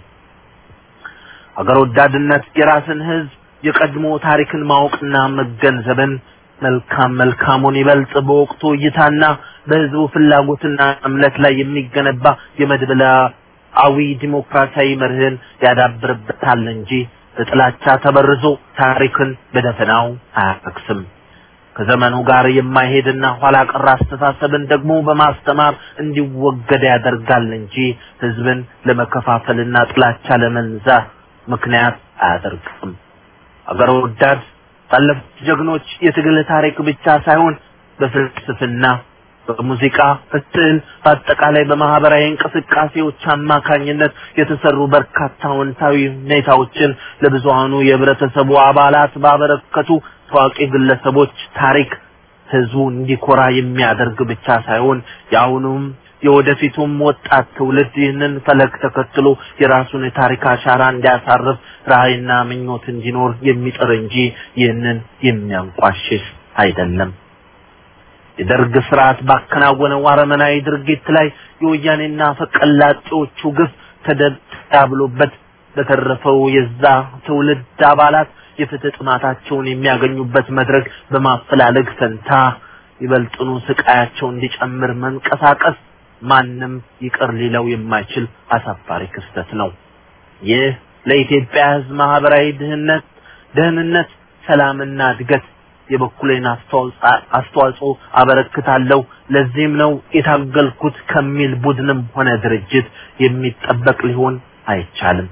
Speaker 2: ሀገር ወዳድነት የራስን ህዝብ የቀድሞ ታሪክን ማወቅና መገንዘብን መልካም መልካሙን ይበልጥ በወቅቱ እይታና በህዝቡ ፍላጎትና እምነት ላይ የሚገነባ የመድብላዊ ዲሞክራሲያዊ መርህን ያዳብርበታል እንጂ በጥላቻ ተበርዞ ታሪክን በደፈናው አያፈክስም። ከዘመኑ ጋር የማይሄድና ኋላ ቀር አስተሳሰብን ደግሞ በማስተማር እንዲወገድ ያደርጋል እንጂ ህዝብን ለመከፋፈልና ጥላቻ ለመንዛት ምክንያት አያደርግም። አገር ወዳድ ባለፉት ጀግኖች የትግል ታሪክ ብቻ ሳይሆን በፍልስፍና፣ በሙዚቃ፣ በስዕል፣ በአጠቃላይ በማህበራዊ እንቅስቃሴዎች አማካኝነት የተሰሩ በርካታ አዎንታዊ ሁኔታዎችን ለብዙሃኑ የህብረተሰቡ አባላት ባበረከቱ ታዋቂ ግለሰቦች ታሪክ ህዝቡ እንዲኮራ የሚያደርግ ብቻ ሳይሆን የአሁኑም የወደፊቱም ወጣት ትውልድ ይህንን ፈለግ ተከትሎ የራሱን የታሪክ አሻራ እንዲያሳርፍ ራዕይና ምኞት እንዲኖር የሚጥር እንጂ ይህንን የሚያንቋሽሽ አይደለም። የደርግ ስርዓት ባከናወነው አረመናዊ ድርጊት ላይ የወያኔና ፈቀላጤዎቹ ግፍ ተደብሎበት በተረፈው የዛ ትውልድ አባላት የፍትህ ጥማታቸውን የሚያገኙበት መድረክ በማፈላለግ ፈንታ ይበልጥኑ ስቃያቸው እንዲጨምር መንቀሳቀስ ማንም ይቅር ሊለው የማይችል አሳፋሪ ክስተት ነው። ይህ ለኢትዮጵያ ሕዝብ ማህበራዊ ድህነት ደህንነት፣ ሰላምና እድገት የበኩሌን አስተዋጽኦ አበረክታለሁ። ለዚህም ነው የታገልኩት ከሚል ቡድንም ሆነ ድርጅት የሚጠበቅ ሊሆን አይቻልም።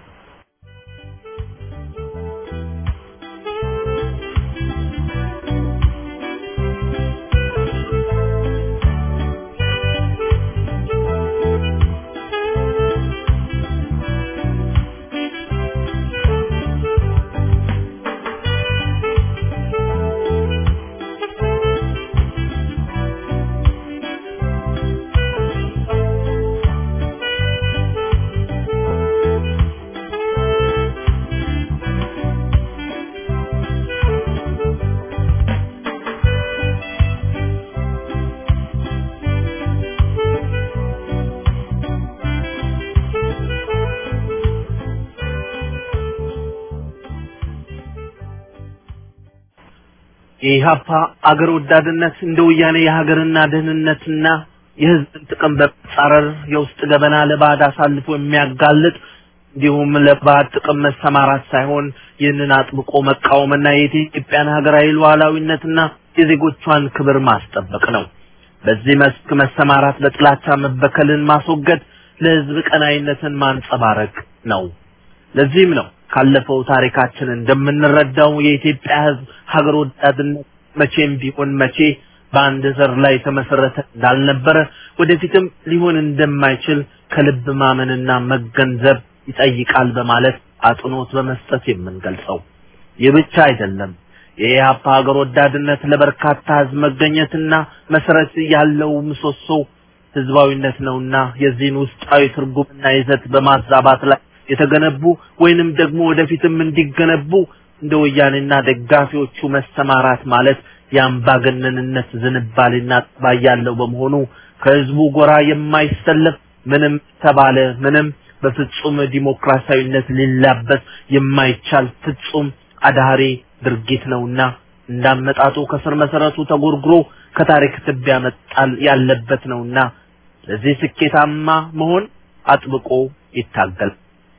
Speaker 2: የኢህአፓ አገር ወዳድነት እንደ ወያኔ የሀገርና ደህንነትና የህዝብን ጥቅም በመጻረር የውስጥ ገበና ለባዕድ አሳልፎ የሚያጋልጥ እንዲሁም ለባዕድ ጥቅም መሰማራት ሳይሆን ይህንን አጥብቆ መቃወምና የኢትዮጵያን ሀገራዊ ሉዓላዊነትና የዜጎቿን ክብር ማስጠበቅ ነው። በዚህ መስክ መሰማራት በጥላቻ መበከልን ማስወገድ፣ ለህዝብ ቀናይነትን ማንጸባረቅ ነው። ለዚህም ነው ካለፈው ታሪካችን እንደምንረዳው የኢትዮጵያ ህዝብ ሀገር ወዳድነት መቼም ቢሆን መቼ በአንድ ዘር ላይ የተመሰረተ እንዳልነበረ ወደፊትም ሊሆን እንደማይችል ከልብ ማመንና መገንዘብ ይጠይቃል በማለት አጽንኦት በመስጠት የምንገልጸው። ይህ ብቻ አይደለም። የኢህአፓ ሀገር ወዳድነት ለበርካታ ህዝብ መገኘትና መሰረት ያለው ምሰሶ ህዝባዊነት ነውና የዚህን ውስጣዊ ትርጉምና ይዘት በማዛባት ላይ የተገነቡ ወይንም ደግሞ ወደፊትም እንዲገነቡ እንደ ወያኔና ደጋፊዎቹ መሰማራት ማለት የአምባገነንነት ዝንባሌና ጠባይ ያለው በመሆኑ ከህዝቡ ጎራ የማይሰለፍ ምንም ተባለ ምንም በፍጹም ዲሞክራሲያዊነት ሊላበስ የማይቻል ፍጹም አዳሪ ድርጊት ነውና እንዳመጣጡ ከስር መሰረቱ ተጎርግሮ ከታሪክ ትቢያ መጣል ያለበት ነውና ለዚህ ስኬታማ መሆን አጥብቆ ይታገል።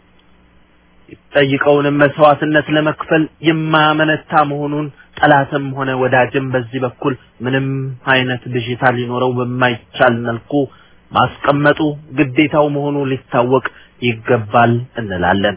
Speaker 2: የሚጠይቀውንም መስዋዕትነት ለመክፈል የማያመነታ መሆኑን ጠላትም ሆነ ወዳጅም በዚህ በኩል ምንም አይነት ብዥታ ሊኖረው በማይቻል መልኩ ማስቀመጡ ግዴታው መሆኑ ሊታወቅ ይገባል እንላለን።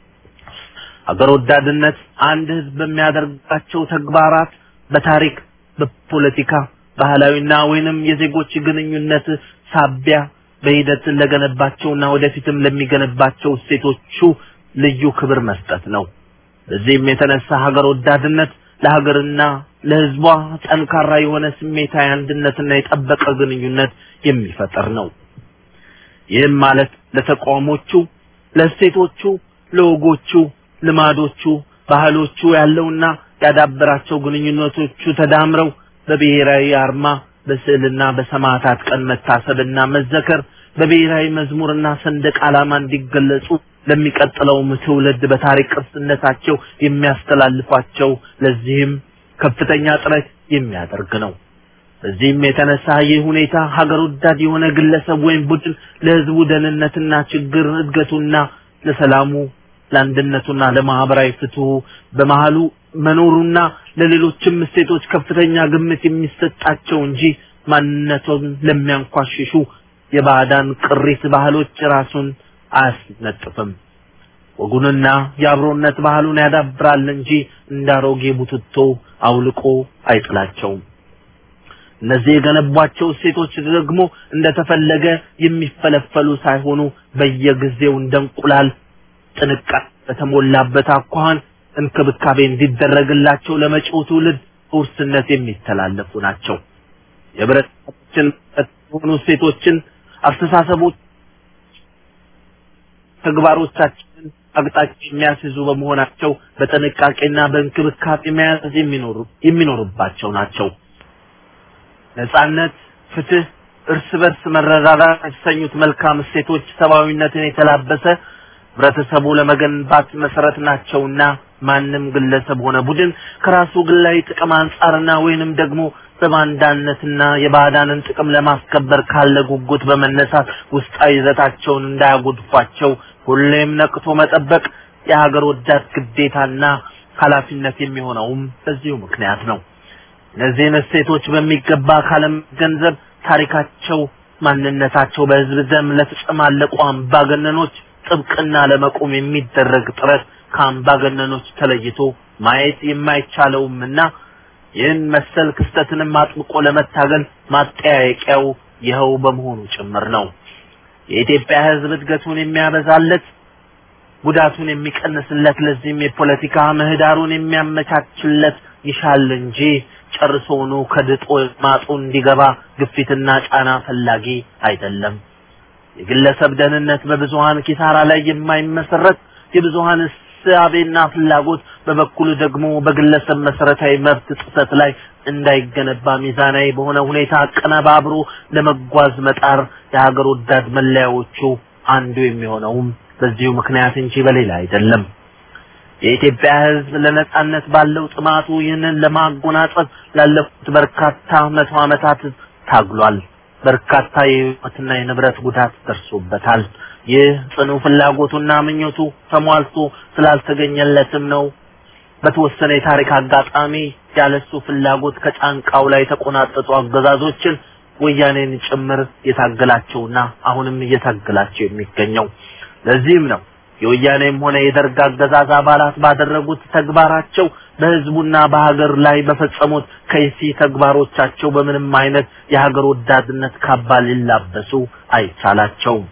Speaker 2: አገር ወዳድነት አንድ ህዝብ በሚያደርጋቸው ተግባራት በታሪክ፣ በፖለቲካ፣ ባህላዊና ወይንም የዜጎች ግንኙነት ሳቢያ በሂደት ለገነባቸውና ወደፊትም ለሚገነባቸው እሴቶቹ ልዩ ክብር መስጠት ነው። በዚህም የተነሳ ሀገር ወዳድነት ለሀገርና ለህዝቧ ጠንካራ የሆነ ስሜታዊ አንድነትና የጠበቀ ግንኙነት የሚፈጠር ነው። ይህም ማለት ለተቋሞቹ፣ ለእሴቶቹ፣ ለወጎቹ፣ ልማዶቹ፣ ባህሎቹ ያለውና ያዳበራቸው ግንኙነቶቹ ተዳምረው በብሔራዊ አርማ በስዕልና በሰማዕታት ቀን መታሰብና መዘከር በብሔራዊ መዝሙርና ሰንደቅ ዓላማ እንዲገለጹ ለሚቀጥለውም ትውልድ በታሪክ ቅርስነታቸው የሚያስተላልፏቸው ለዚህም ከፍተኛ ጥረት የሚያደርግ ነው። በዚህም የተነሳ ይህ ሁኔታ ሀገር ወዳድ የሆነ ግለሰብ ወይም ቡድን ለህዝቡ ደህንነትና ችግር እድገቱና ለሰላሙ ለአንድነቱና ለማህበራዊ ፍትሁ በመሃሉ መኖሩና ለሌሎችም እሴቶች ከፍተኛ ግምት የሚሰጣቸው እንጂ ማንነቱን ለሚያንኳሽሹ የባዕዳን ቅሪት ባህሎች ራሱን አያስነጥፍም። ወጉንና የአብሮነት ባህሉን ያዳብራል እንጂ እንዳሮጌ ቡትቶ አውልቆ አይጥላቸውም። እነዚህ የገነቧቸው እሴቶች ደግሞ እንደተፈለገ የሚፈለፈሉ ሳይሆኑ በየጊዜው እንደ እንቁላል ጥንቃቄ በተሞላበት አኳኋን እንክብካቤ እንዲደረግላቸው ለመጪው ትውልድ ውርስነት የሚተላለፉ ናቸው። የህብረተሰባችን የሆኑ እሴቶችን፣ አስተሳሰቦች፣ ተግባሮቻችንን አቅጣጫ የሚያስይዙ በመሆናቸው በጥንቃቄና በእንክብካቤ መያዝ የሚኖሩ የሚኖርባቸው ናቸው። ነጻነት፣ ፍትህ፣ እርስ በርስ መረዳዳት የተሰኙት መልካም እሴቶች ሰብአዊነትን የተላበሰ ህብረተሰቡ ለመገንባት መሰረት ናቸውና ማንም ግለሰብ ሆነ ቡድን ከራሱ ግላዊ ጥቅም አንጻርና ወይንም ደግሞ በባንዳነትና የባዕዳንን ጥቅም ለማስከበር ካለ ጉጉት በመነሳት ውስጣዊ ይዘታቸውን እንዳያጎድፏቸው ሁሌም ነቅቶ መጠበቅ የሀገር ወዳድ ግዴታና ኃላፊነት የሚሆነውም በዚሁ ምክንያት ነው። እነዚህን እሴቶች በሚገባ ካለመገንዘብ ታሪካቸው፣ ማንነታቸው በህዝብ ደም ለተጨማለቁ አምባገነኖች ጥብቅና ለመቆም የሚደረግ ጥረት ከአምባገነኖች ተለይቶ ማየት የማይቻለውምና ይህን መሰል ክስተትንም አጥብቆ ለመታገል ማጠያየቂያው ይኸው በመሆኑ ጭምር ነው። የኢትዮጵያ ህዝብ እድገቱን የሚያበዛለት ጉዳቱን የሚቀንስለት ለዚህም የፖለቲካ ምህዳሩን የሚያመቻችለት ይሻል እንጂ ጨርሶውኑ ከድጦ ማጡ እንዲገባ ግፊትና ጫና ፈላጊ አይደለም። የግለሰብ ደህንነት በብዙሃን ኪሳራ ላይ የማይመሰረት የብዙሃን እሳቤና ፍላጎት በበኩሉ ደግሞ በግለሰብ መሰረታዊ መብት ጥሰት ላይ እንዳይገነባ ሚዛናዊ በሆነ ሁኔታ አቀነባብሮ ለመጓዝ መጣር የሀገር ወዳድ መለያዎቹ አንዱ የሚሆነውም በዚሁ ምክንያት እንጂ በሌላ አይደለም። የኢትዮጵያ ሕዝብ ለነጻነት ባለው ጥማቱ ይህንን ለማጎናጸፍ ላለፉት በርካታ መቶ ዓመታት ታግሏል። በርካታ የሕይወትና የንብረት ጉዳት ደርሶበታል። ይህ ጽኑ ፍላጎቱና ምኞቱ ተሟልቶ ስላልተገኘለትም ነው በተወሰነ የታሪክ አጋጣሚ ያለሱ ፍላጎት ከጫንቃው ላይ የተቆናጠጡ አገዛዞችን ወያኔን ጭምር የታገላቸውና አሁንም እየታገላቸው የሚገኘው። ለዚህም ነው የወያኔም ሆነ የደርግ አገዛዝ አባላት ባደረጉት ተግባራቸው በህዝቡና በሀገር ላይ በፈጸሙት ከይሲ ተግባሮቻቸው በምንም አይነት የሀገር ወዳድነት ካባ ሊላበሱ አይቻላቸውም።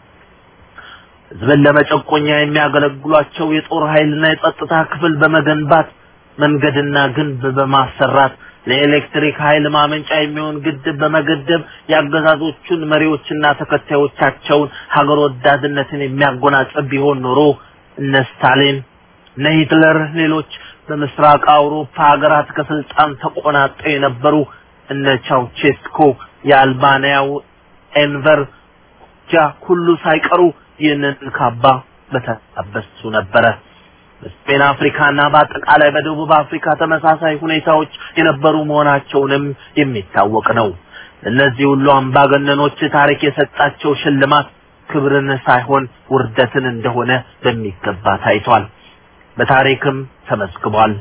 Speaker 2: ህዝብን ለመጨቆኛ የሚያገለግሏቸው የጦር ኃይልና የጸጥታ ክፍል በመገንባት መንገድና ግንብ በማሰራት ለኤሌክትሪክ ኃይል ማመንጫ የሚሆን ግድብ በመገደብ የአገዛዞቹን መሪዎችና ተከታዮቻቸውን ሀገር ወዳድነትን የሚያጎናጽፍ ቢሆን ኖሮ እነ ስታሊን እነ ሂትለር ሌሎች በምስራቅ አውሮፓ ሀገራት ከስልጣን ተቆናጠው የነበሩ እነ ቻውቼስኮ የአልባንያው ኤንቨር ጃ ሁሉ ሳይቀሩ ይህንን ካባ በተላበሱ ነበረ። በስፔን አፍሪካና በአጠቃላይ በደቡብ አፍሪካ ተመሳሳይ ሁኔታዎች የነበሩ መሆናቸውንም የሚታወቅ ነው። እነዚህ ሁሉ አምባገነኖች ታሪክ የሰጣቸው ሽልማት ክብርን ሳይሆን ውርደትን እንደሆነ በሚገባ ታይቷል። በታሪክም ተመዝግቧል።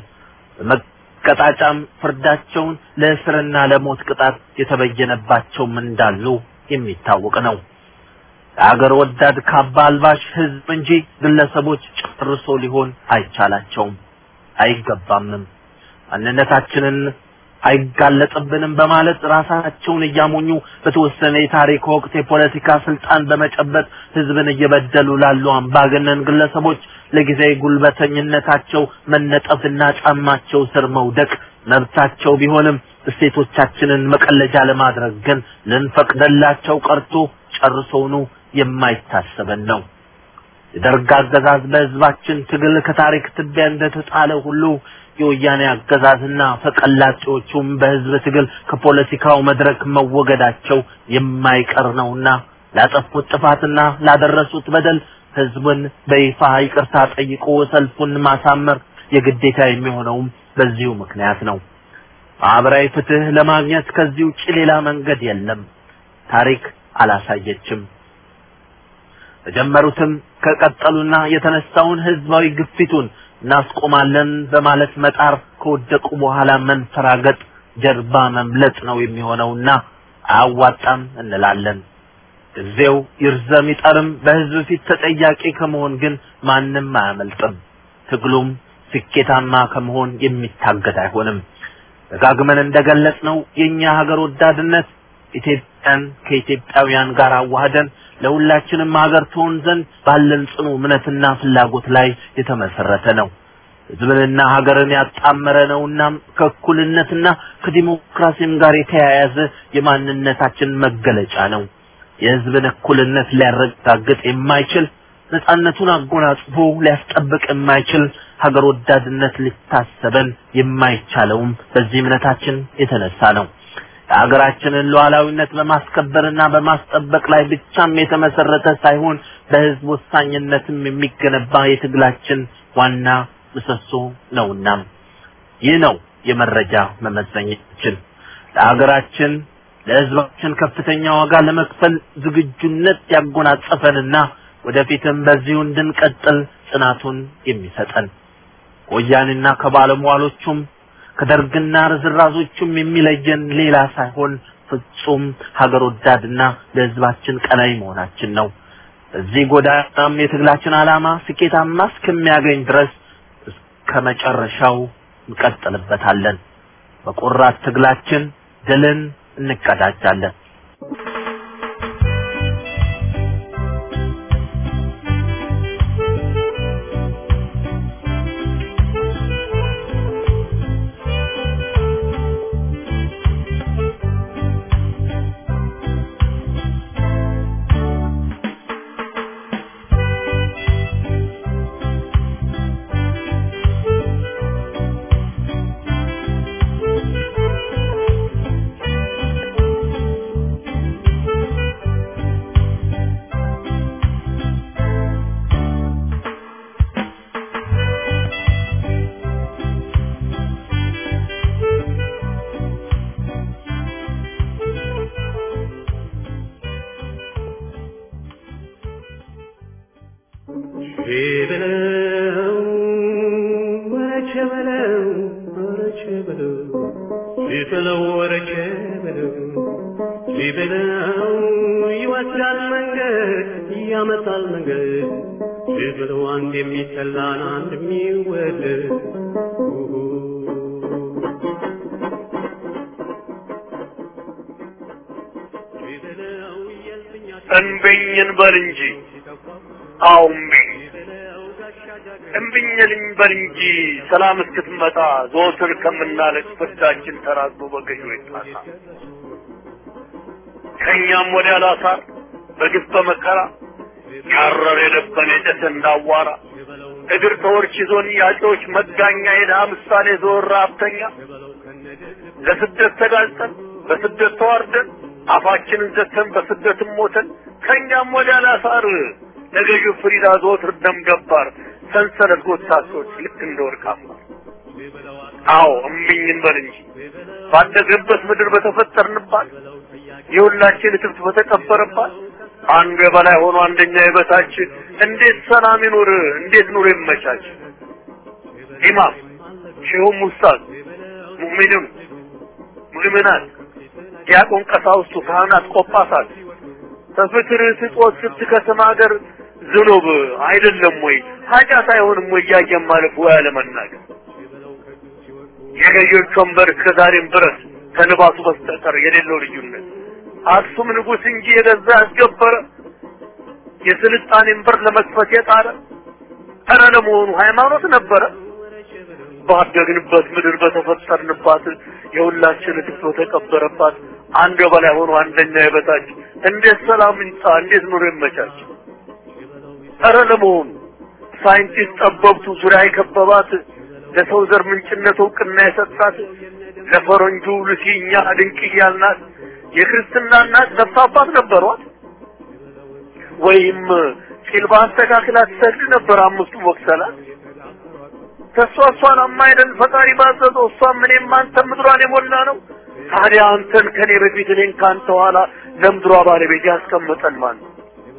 Speaker 2: በመቀጣጫም ፍርዳቸውን ለእስርና ለሞት ቅጣት የተበየነባቸውም እንዳሉ የሚታወቅ ነው። የአገር ወዳድ ካባ አልባሽ ህዝብ እንጂ ግለሰቦች ጨርሶ ሊሆን አይቻላቸውም፣ አይገባምም። ማንነታችንን አይጋለጥብንም በማለት ራሳቸውን እያሞኙ በተወሰነ የታሪክ ወቅት የፖለቲካ ስልጣን በመጨበጥ ህዝብን እየበደሉ ላሉ አምባገነን ግለሰቦች ለጊዜያዊ ጉልበተኝነታቸው መነጠፍና ጫማቸው ስር መውደቅ መብታቸው ቢሆንም እሴቶቻችንን መቀለጃ ለማድረግ ግን ልንፈቅደላቸው ቀርቶ ጨርሶውኑ የማይታሰበን ነው። የደርግ አገዛዝ በህዝባችን ትግል ከታሪክ ትቢያ እንደተጣለ ሁሉ የወያኔ አገዛዝና ፈቀላጤዎቹም በህዝብ ትግል ከፖለቲካው መድረክ መወገዳቸው የማይቀር ነውና ላጠፉት ጥፋትና ላደረሱት በደል ህዝቡን በይፋ ይቅርታ ጠይቆ ሰልፉን ማሳመር የግዴታ የሚሆነውም በዚሁ ምክንያት ነው። ማህበራዊ ፍትህ ለማግኘት ከዚህ ውጭ ሌላ መንገድ የለም። ታሪክ አላሳየችም። በጀመሩትም ከቀጠሉና የተነሳውን ህዝባዊ ግፊቱን እናስቆማለን በማለት መጣር ከወደቁ በኋላ መንፈራገጥ ጀርባ መምለጥ ነው የሚሆነውና አያዋጣም እንላለን። ጊዜው ይርዘም ይጠርም በህዝብ ፊት ተጠያቂ ከመሆን ግን ማንም አያመልጥም። ትግሉም ስኬታማ ከመሆን የሚታገድ አይሆንም። ደጋግመን እንደገለጽ ነው የኛ ሀገር ወዳድነት ኢትዮጵያን ከኢትዮጵያውያን ጋር አዋህደን ለሁላችንም ሀገር ትሆን ዘንድ ባለን ጽኑ እምነትና ፍላጎት ላይ የተመሰረተ ነው። ህዝብንና ሀገርን ያጣመረ ነውና ከእኩልነትና ከዲሞክራሲም ጋር የተያያዘ የማንነታችን መገለጫ ነው። የህዝብን እኩልነት ሊያረጋግጥ የማይችል ነጻነቱን አጎናጽፎ ሊያስጠብቅ የማይችል ሀገር ወዳድነት ሊታሰበን የማይቻለውም በዚህ እምነታችን የተነሳ ነው። የሀገራችንን ሉዓላዊነት በማስከበርና በማስጠበቅ ላይ ብቻም የተመሰረተ ሳይሆን በህዝብ ወሳኝነትም የሚገነባ የትግላችን ዋና ምሰሶ ነውና ይህ ነው የመረጃ መመዘኛችን። ለሀገራችን ለህዝባችን ከፍተኛ ዋጋ ለመክፈል ዝግጁነት ያጎናጸፈንና ወደፊትም በዚሁ እንድንቀጥል ጽናቱን የሚሰጠን ከወያኔና ከባለሟሎቹም ከደርግና ርዝራዞቹም የሚለየን ሌላ ሳይሆን ፍጹም ሀገር ወዳድና ለህዝባችን ቀናይ መሆናችን ነው። በዚህ ጎዳናም የትግላችን ዓላማ ስኬታማ እስከሚያገኝ ድረስ እስከ መጨረሻው እንቀጥልበታለን። በቆራት ትግላችን ድልን እንቀዳጃለን።
Speaker 3: በለው ወረቸ በለው ወረቸ በለው ሲበለው ወረቸ በለው ሲበለው ይወስዳል መንገድ ያመጣል መንገድ ሲበለው አንድ የሚጠላን አንድ የሚወደድ
Speaker 4: እንብኝን በል እንጂ አዎ እምቢኝ እምቢኝልኝ በል እንጂ ሰላም እስክትመጣ ዘወትር ከምናለቅ ፍርዳችን ተራዝሞ በገዢዎች ጣሳ ከእኛም ወዲያ ላሳር በግፍ በመከራ ያረረ የለበን የጨሰ እንዳዋራ እግር ተወርች ይዞን ያጮች መጋኛ የድሃ ምሳሌ ዘወር ሀብተኛ ለስደት ተጋልጠን በስደት ተዋርደን አፋችንን ዘግተን በስደትም ሞተን ከእኛም ወዲያ ላሳር ለገዢው ፍሪዳ ዘወትር ደም ገባር ሰንሰለት ጎታቶች ልክ እንደ ወርቅ አምባር አዎ እምቢኝ እንበል እንጂ ባደግንበት ምድር በተፈጠርንባት የሁላችን እትብት በተቀበረባት አንዱ የበላይ ሆኖ አንደኛ የበታች እንዴት ሰላም ይኑር? እንዴት ኑሮ ይመቻች? ኢማም ሼሁም ኡስታዝ ሙእሚንም ሙእሚናት ዲያቆን ቀሳውስቱ ካህናት ቆጳሳት በፍቅር ስጦት ስትከስም ሀገር ዝኑብ አይደለም ወይ ኃጢአት አይሆንም ወይ እያየን ማለፍ ወይ አለመናገር የገዢዎች ወንበር እስከዛሬም ድረስ ከልባሱ በስተቀር የሌለው ልዩነት አክሱም ንጉሥ እንጂ የገዛ ያስገበረ የስልጣኔን በር ለመክፈት የጣረ ኧረ ለመሆኑ ሃይማኖት ነበረ? ባደግንበት ምድር በተፈጠርንባት የሁላችን እትብት በተቀበረባት አንድ በላይ ሆኖ አንደኛ የበታች እንዴት ሰላም ይምጣ? እንዴት ኑሮ ይመቻች? ኧረ ለመሆኑ ሳይንቲስት ጠበብቱ ዙሪያ የከበባት ለሰው ዘር ምንጭነት እውቅና የሰጣት ለፈረንጁ ሉሲ እኛ ድንቅ እያልናት የክርስትና እናት ነፍስ አባት ነበሯት ወይም ቂልባ አስተካክላ ትሰግድ ነበር አምስቱ ወቅሰላት ከእሷ እሷን አማይደል ፈጣሪ ባዘዘው እሷም እኔም አንተም ምድሯን የሞላ ነው ታዲያ አንተን ከኔ በፊት እኔን ከአንተ ኋላ ለምድሯ ባለቤት ያስቀመጠን ማን ነው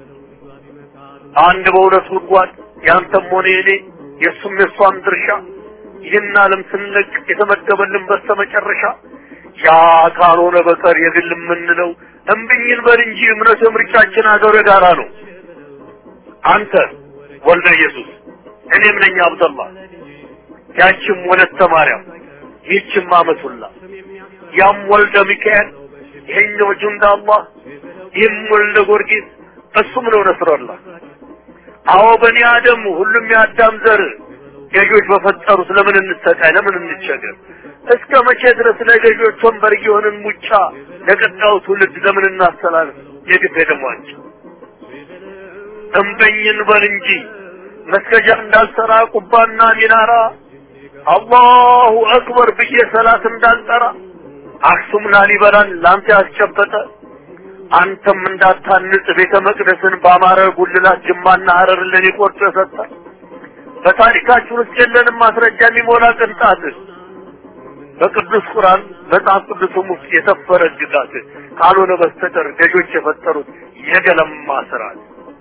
Speaker 4: አንድ በሁለት ጉድጓድ ያንተም ሆነ የኔ የእሱም የእሷም ድርሻ ይህን ዓለም ስንለቅ የተመደበልን በስተመጨረሻ ያ ካልሆነ በቀር የግል የምንለው እምብኝን በል እንጂ እምነቱ የምርጫችን ሀገሩ የጋራ ነው። አንተ ወልደ ኢየሱስ እኔም ነኝ አብደላ ያችም ወለተ ማርያም ይህችም አመቱላ ያም ወልደ ሚካኤል ይሄኛው ጁንዳ አላህ ይህም ወልደ ጊዮርጊስ እሱም ነው ነስረላ አዎ በኒ አደም ሁሉም የአዳም ዘር ገዢዎች በፈጠሩት ለምን እንሰቃይ ለምን እንቸገር እስከ መቼ ድረስ ለገዢዎች ወንበር እየሆንን ሙጫ ለቀጣዩ ትውልድ ለምን እናስተላልፍ የግፍ ደሟቸው እምበኝን በል እንጂ መስገጃ እንዳልሰራ ቁባና ሚናራ አላሁ አክበር ብዬ ሰላት እንዳልጠራ አክሱም ላሊበላን ላንተ ያስጨበጠ አንተም እንዳታንጽ ቤተ መቅደስን በአማረ ጉልላት ጅማና ሀረር ለኔ ቆርጦ የሰጠ በታሪካችን ውስጥ የለንም ማስረጃ የሚሞላ ቅንጣት በቅዱስ ቁርአን መጽሐፍ ቅዱስም ውስጥ የሰፈረ ግጋት ካልሆነ በስተቀር ገዦች የፈጠሩት የገለማ ስርዓት።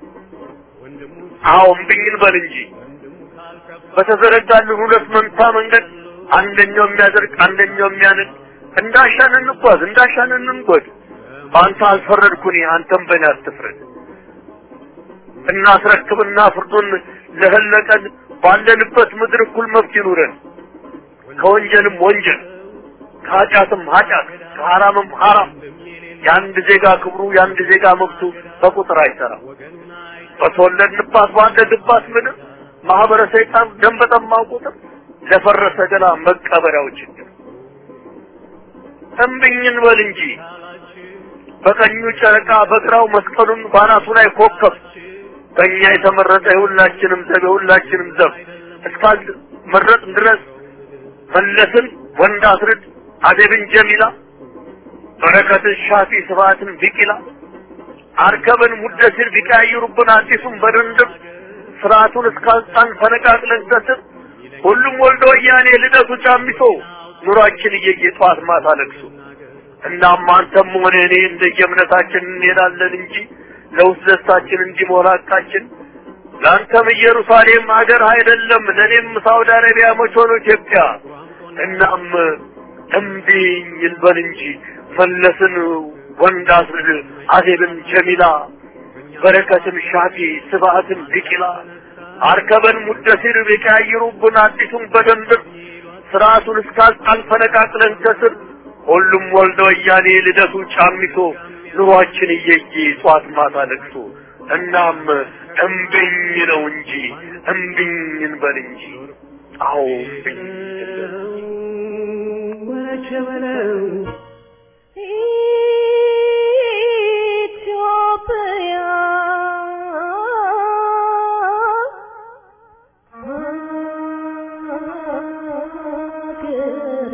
Speaker 4: አዎ እምቢኝን በል እንጂ በተዘረጋልን ሁለት መንታ መንገድ አንደኛው የሚያደርግ አንደኛው የሚያንቅ እንዳሻን እንጓዝ እንዳሻን እንንጎድ። በአንተ አልፈረድኩኝ አንተም በእኔ አትፍረድ። እናስረክብና ፍርዱን ለህለቀን ባለንበት ምድር እኩል መብት ይኑረን። ከወንጀልም ወንጀል ከኃጢአትም ኃጢአት ከሐራምም ሐራም የአንድ ዜጋ ክብሩ የአንድ ዜጋ መብቱ በቁጥር አይሰራም። በተወለድንባት ባደግባት ምድር ማህበረ ሰይጣን ደም በጠማው ቁጥር ለፈረሰ ገላ መቀበሪያው ችግር እምብኝን በል እንጂ በቀኙ ጨረቃ በግራው መስቀሉን ባናቱ ላይ ኮከብ በእኛ የተመረጠ የሁላችንም ዘብ የሁላችንም ዘብ እስካል መረጥ ድረስ መለስን ወንድ አስርድ አደብን ጀሚላ በረከትን ሻፊ ስብሐትን ቢቂላ አርከብን ሙደሲር ቢቀያይሩብን አዲሱን በድንድም ስርዓቱን እስካልጣን ፈነቃቅለን ሰስር ሁሉም ወልደ ወያኔ ልደቱ ጫሚሶ ኑሯችን እየየ ጠዋት ማታ ለቅሶ እናም አንተም ሆነ እኔ እንደየእምነታችን እንሄዳለን እንጂ ለውስጥ ደስታችን እንዲሞላ ቃችን ለአንተም ኢየሩሳሌም ሀገር አይደለም፣ ለእኔም ሳውዲ አረቢያ መች ሆኖ ኢትዮጵያ። እናም እምቢኝ ይልበል እንጂ መለስን ወንድ አስርድ አዜብን ጀሚላ በረከትን ሻፊ ስብዓትን ቢቂላ አርከበን ሙደሲር ቢቀያይሩብን አዲሱን በደንብ ስርዓቱን እስካልጣል ፈነቃቅለን ከስር ሁሉም ወልደ ወያኔ ልደቱ ጫሚሶ ኑሯችን እየየ ጧት ማታ ለቅሶ እናም እምቢኝ ነው እንጂ እምቢኝ እንበል እንጂ አዎ እምቢኝ እንበል
Speaker 3: ወረቸ በለው
Speaker 5: ኢትዮጵያ ሀገሬ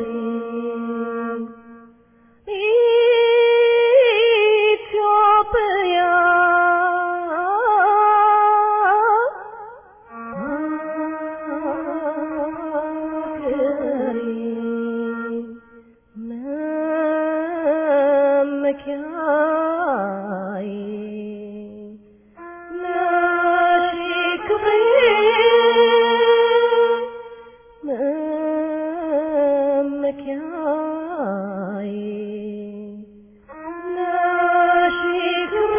Speaker 5: ኢትዮጵያ ሀገሬ መመኪያዬ ነሽ ክብሬ መመኪያዬ ነሽ ክብሬ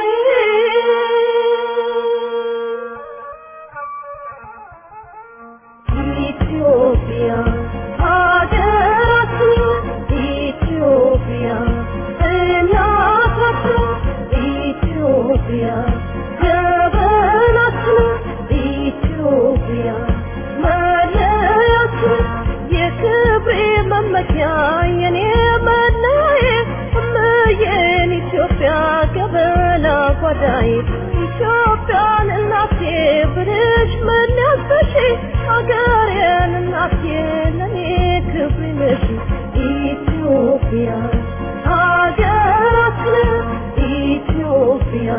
Speaker 5: ኢትዮጵያ ሀገራችን ኢትዮጵያ እናታችን ኢትዮጵያ ጀበናችን ኢትዮጵያ መለያችን የክብሬ መመኪያ የኔ መለዬ እምዬን ኢትዮጵያ ገበና ጓዳዬ ኢትዮጵያን እናቴ ብልሽ መለያሰሽ ሀገሬን እናቴ ለኔ ክብሬ ነሽ ኢትዮጵያ ሀገራችን ኢትዮጵያ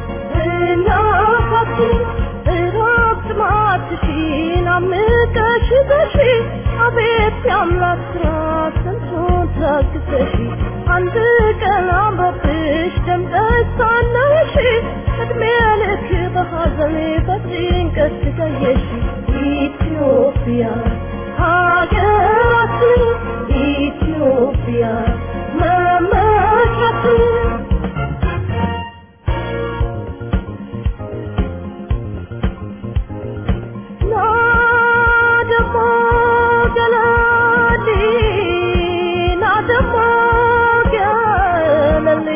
Speaker 5: እናታችን እረፍት ማትሽን አምቀሽ በሺ አቤት የአምላክ ስራ ስንቱን ታግሰሽ አንድ ቀን አምሮብሽ ደምቀሽ ሳለሽ እድሜ ልክ በሐዘን በጭንቀት ትገየሽ ኢትዮጵያ ሀገራችን ኢትዮጵያ መመኪያችን ናደሞ ገለሊ ናደሞ ገለሊ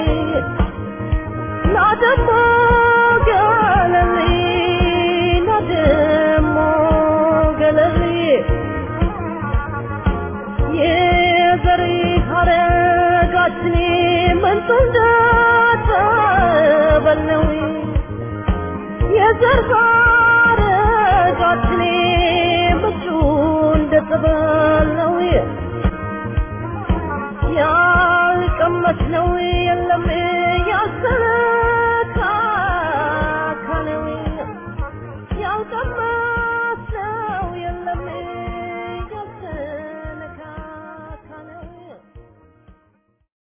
Speaker 5: ናደሞ ገለሊ ናደሞ ገለሊ የዘሪ ሀረጋችን ምንጭ እንደተበለው የዘር ሐረጋችን ምንጩ እንደተበለው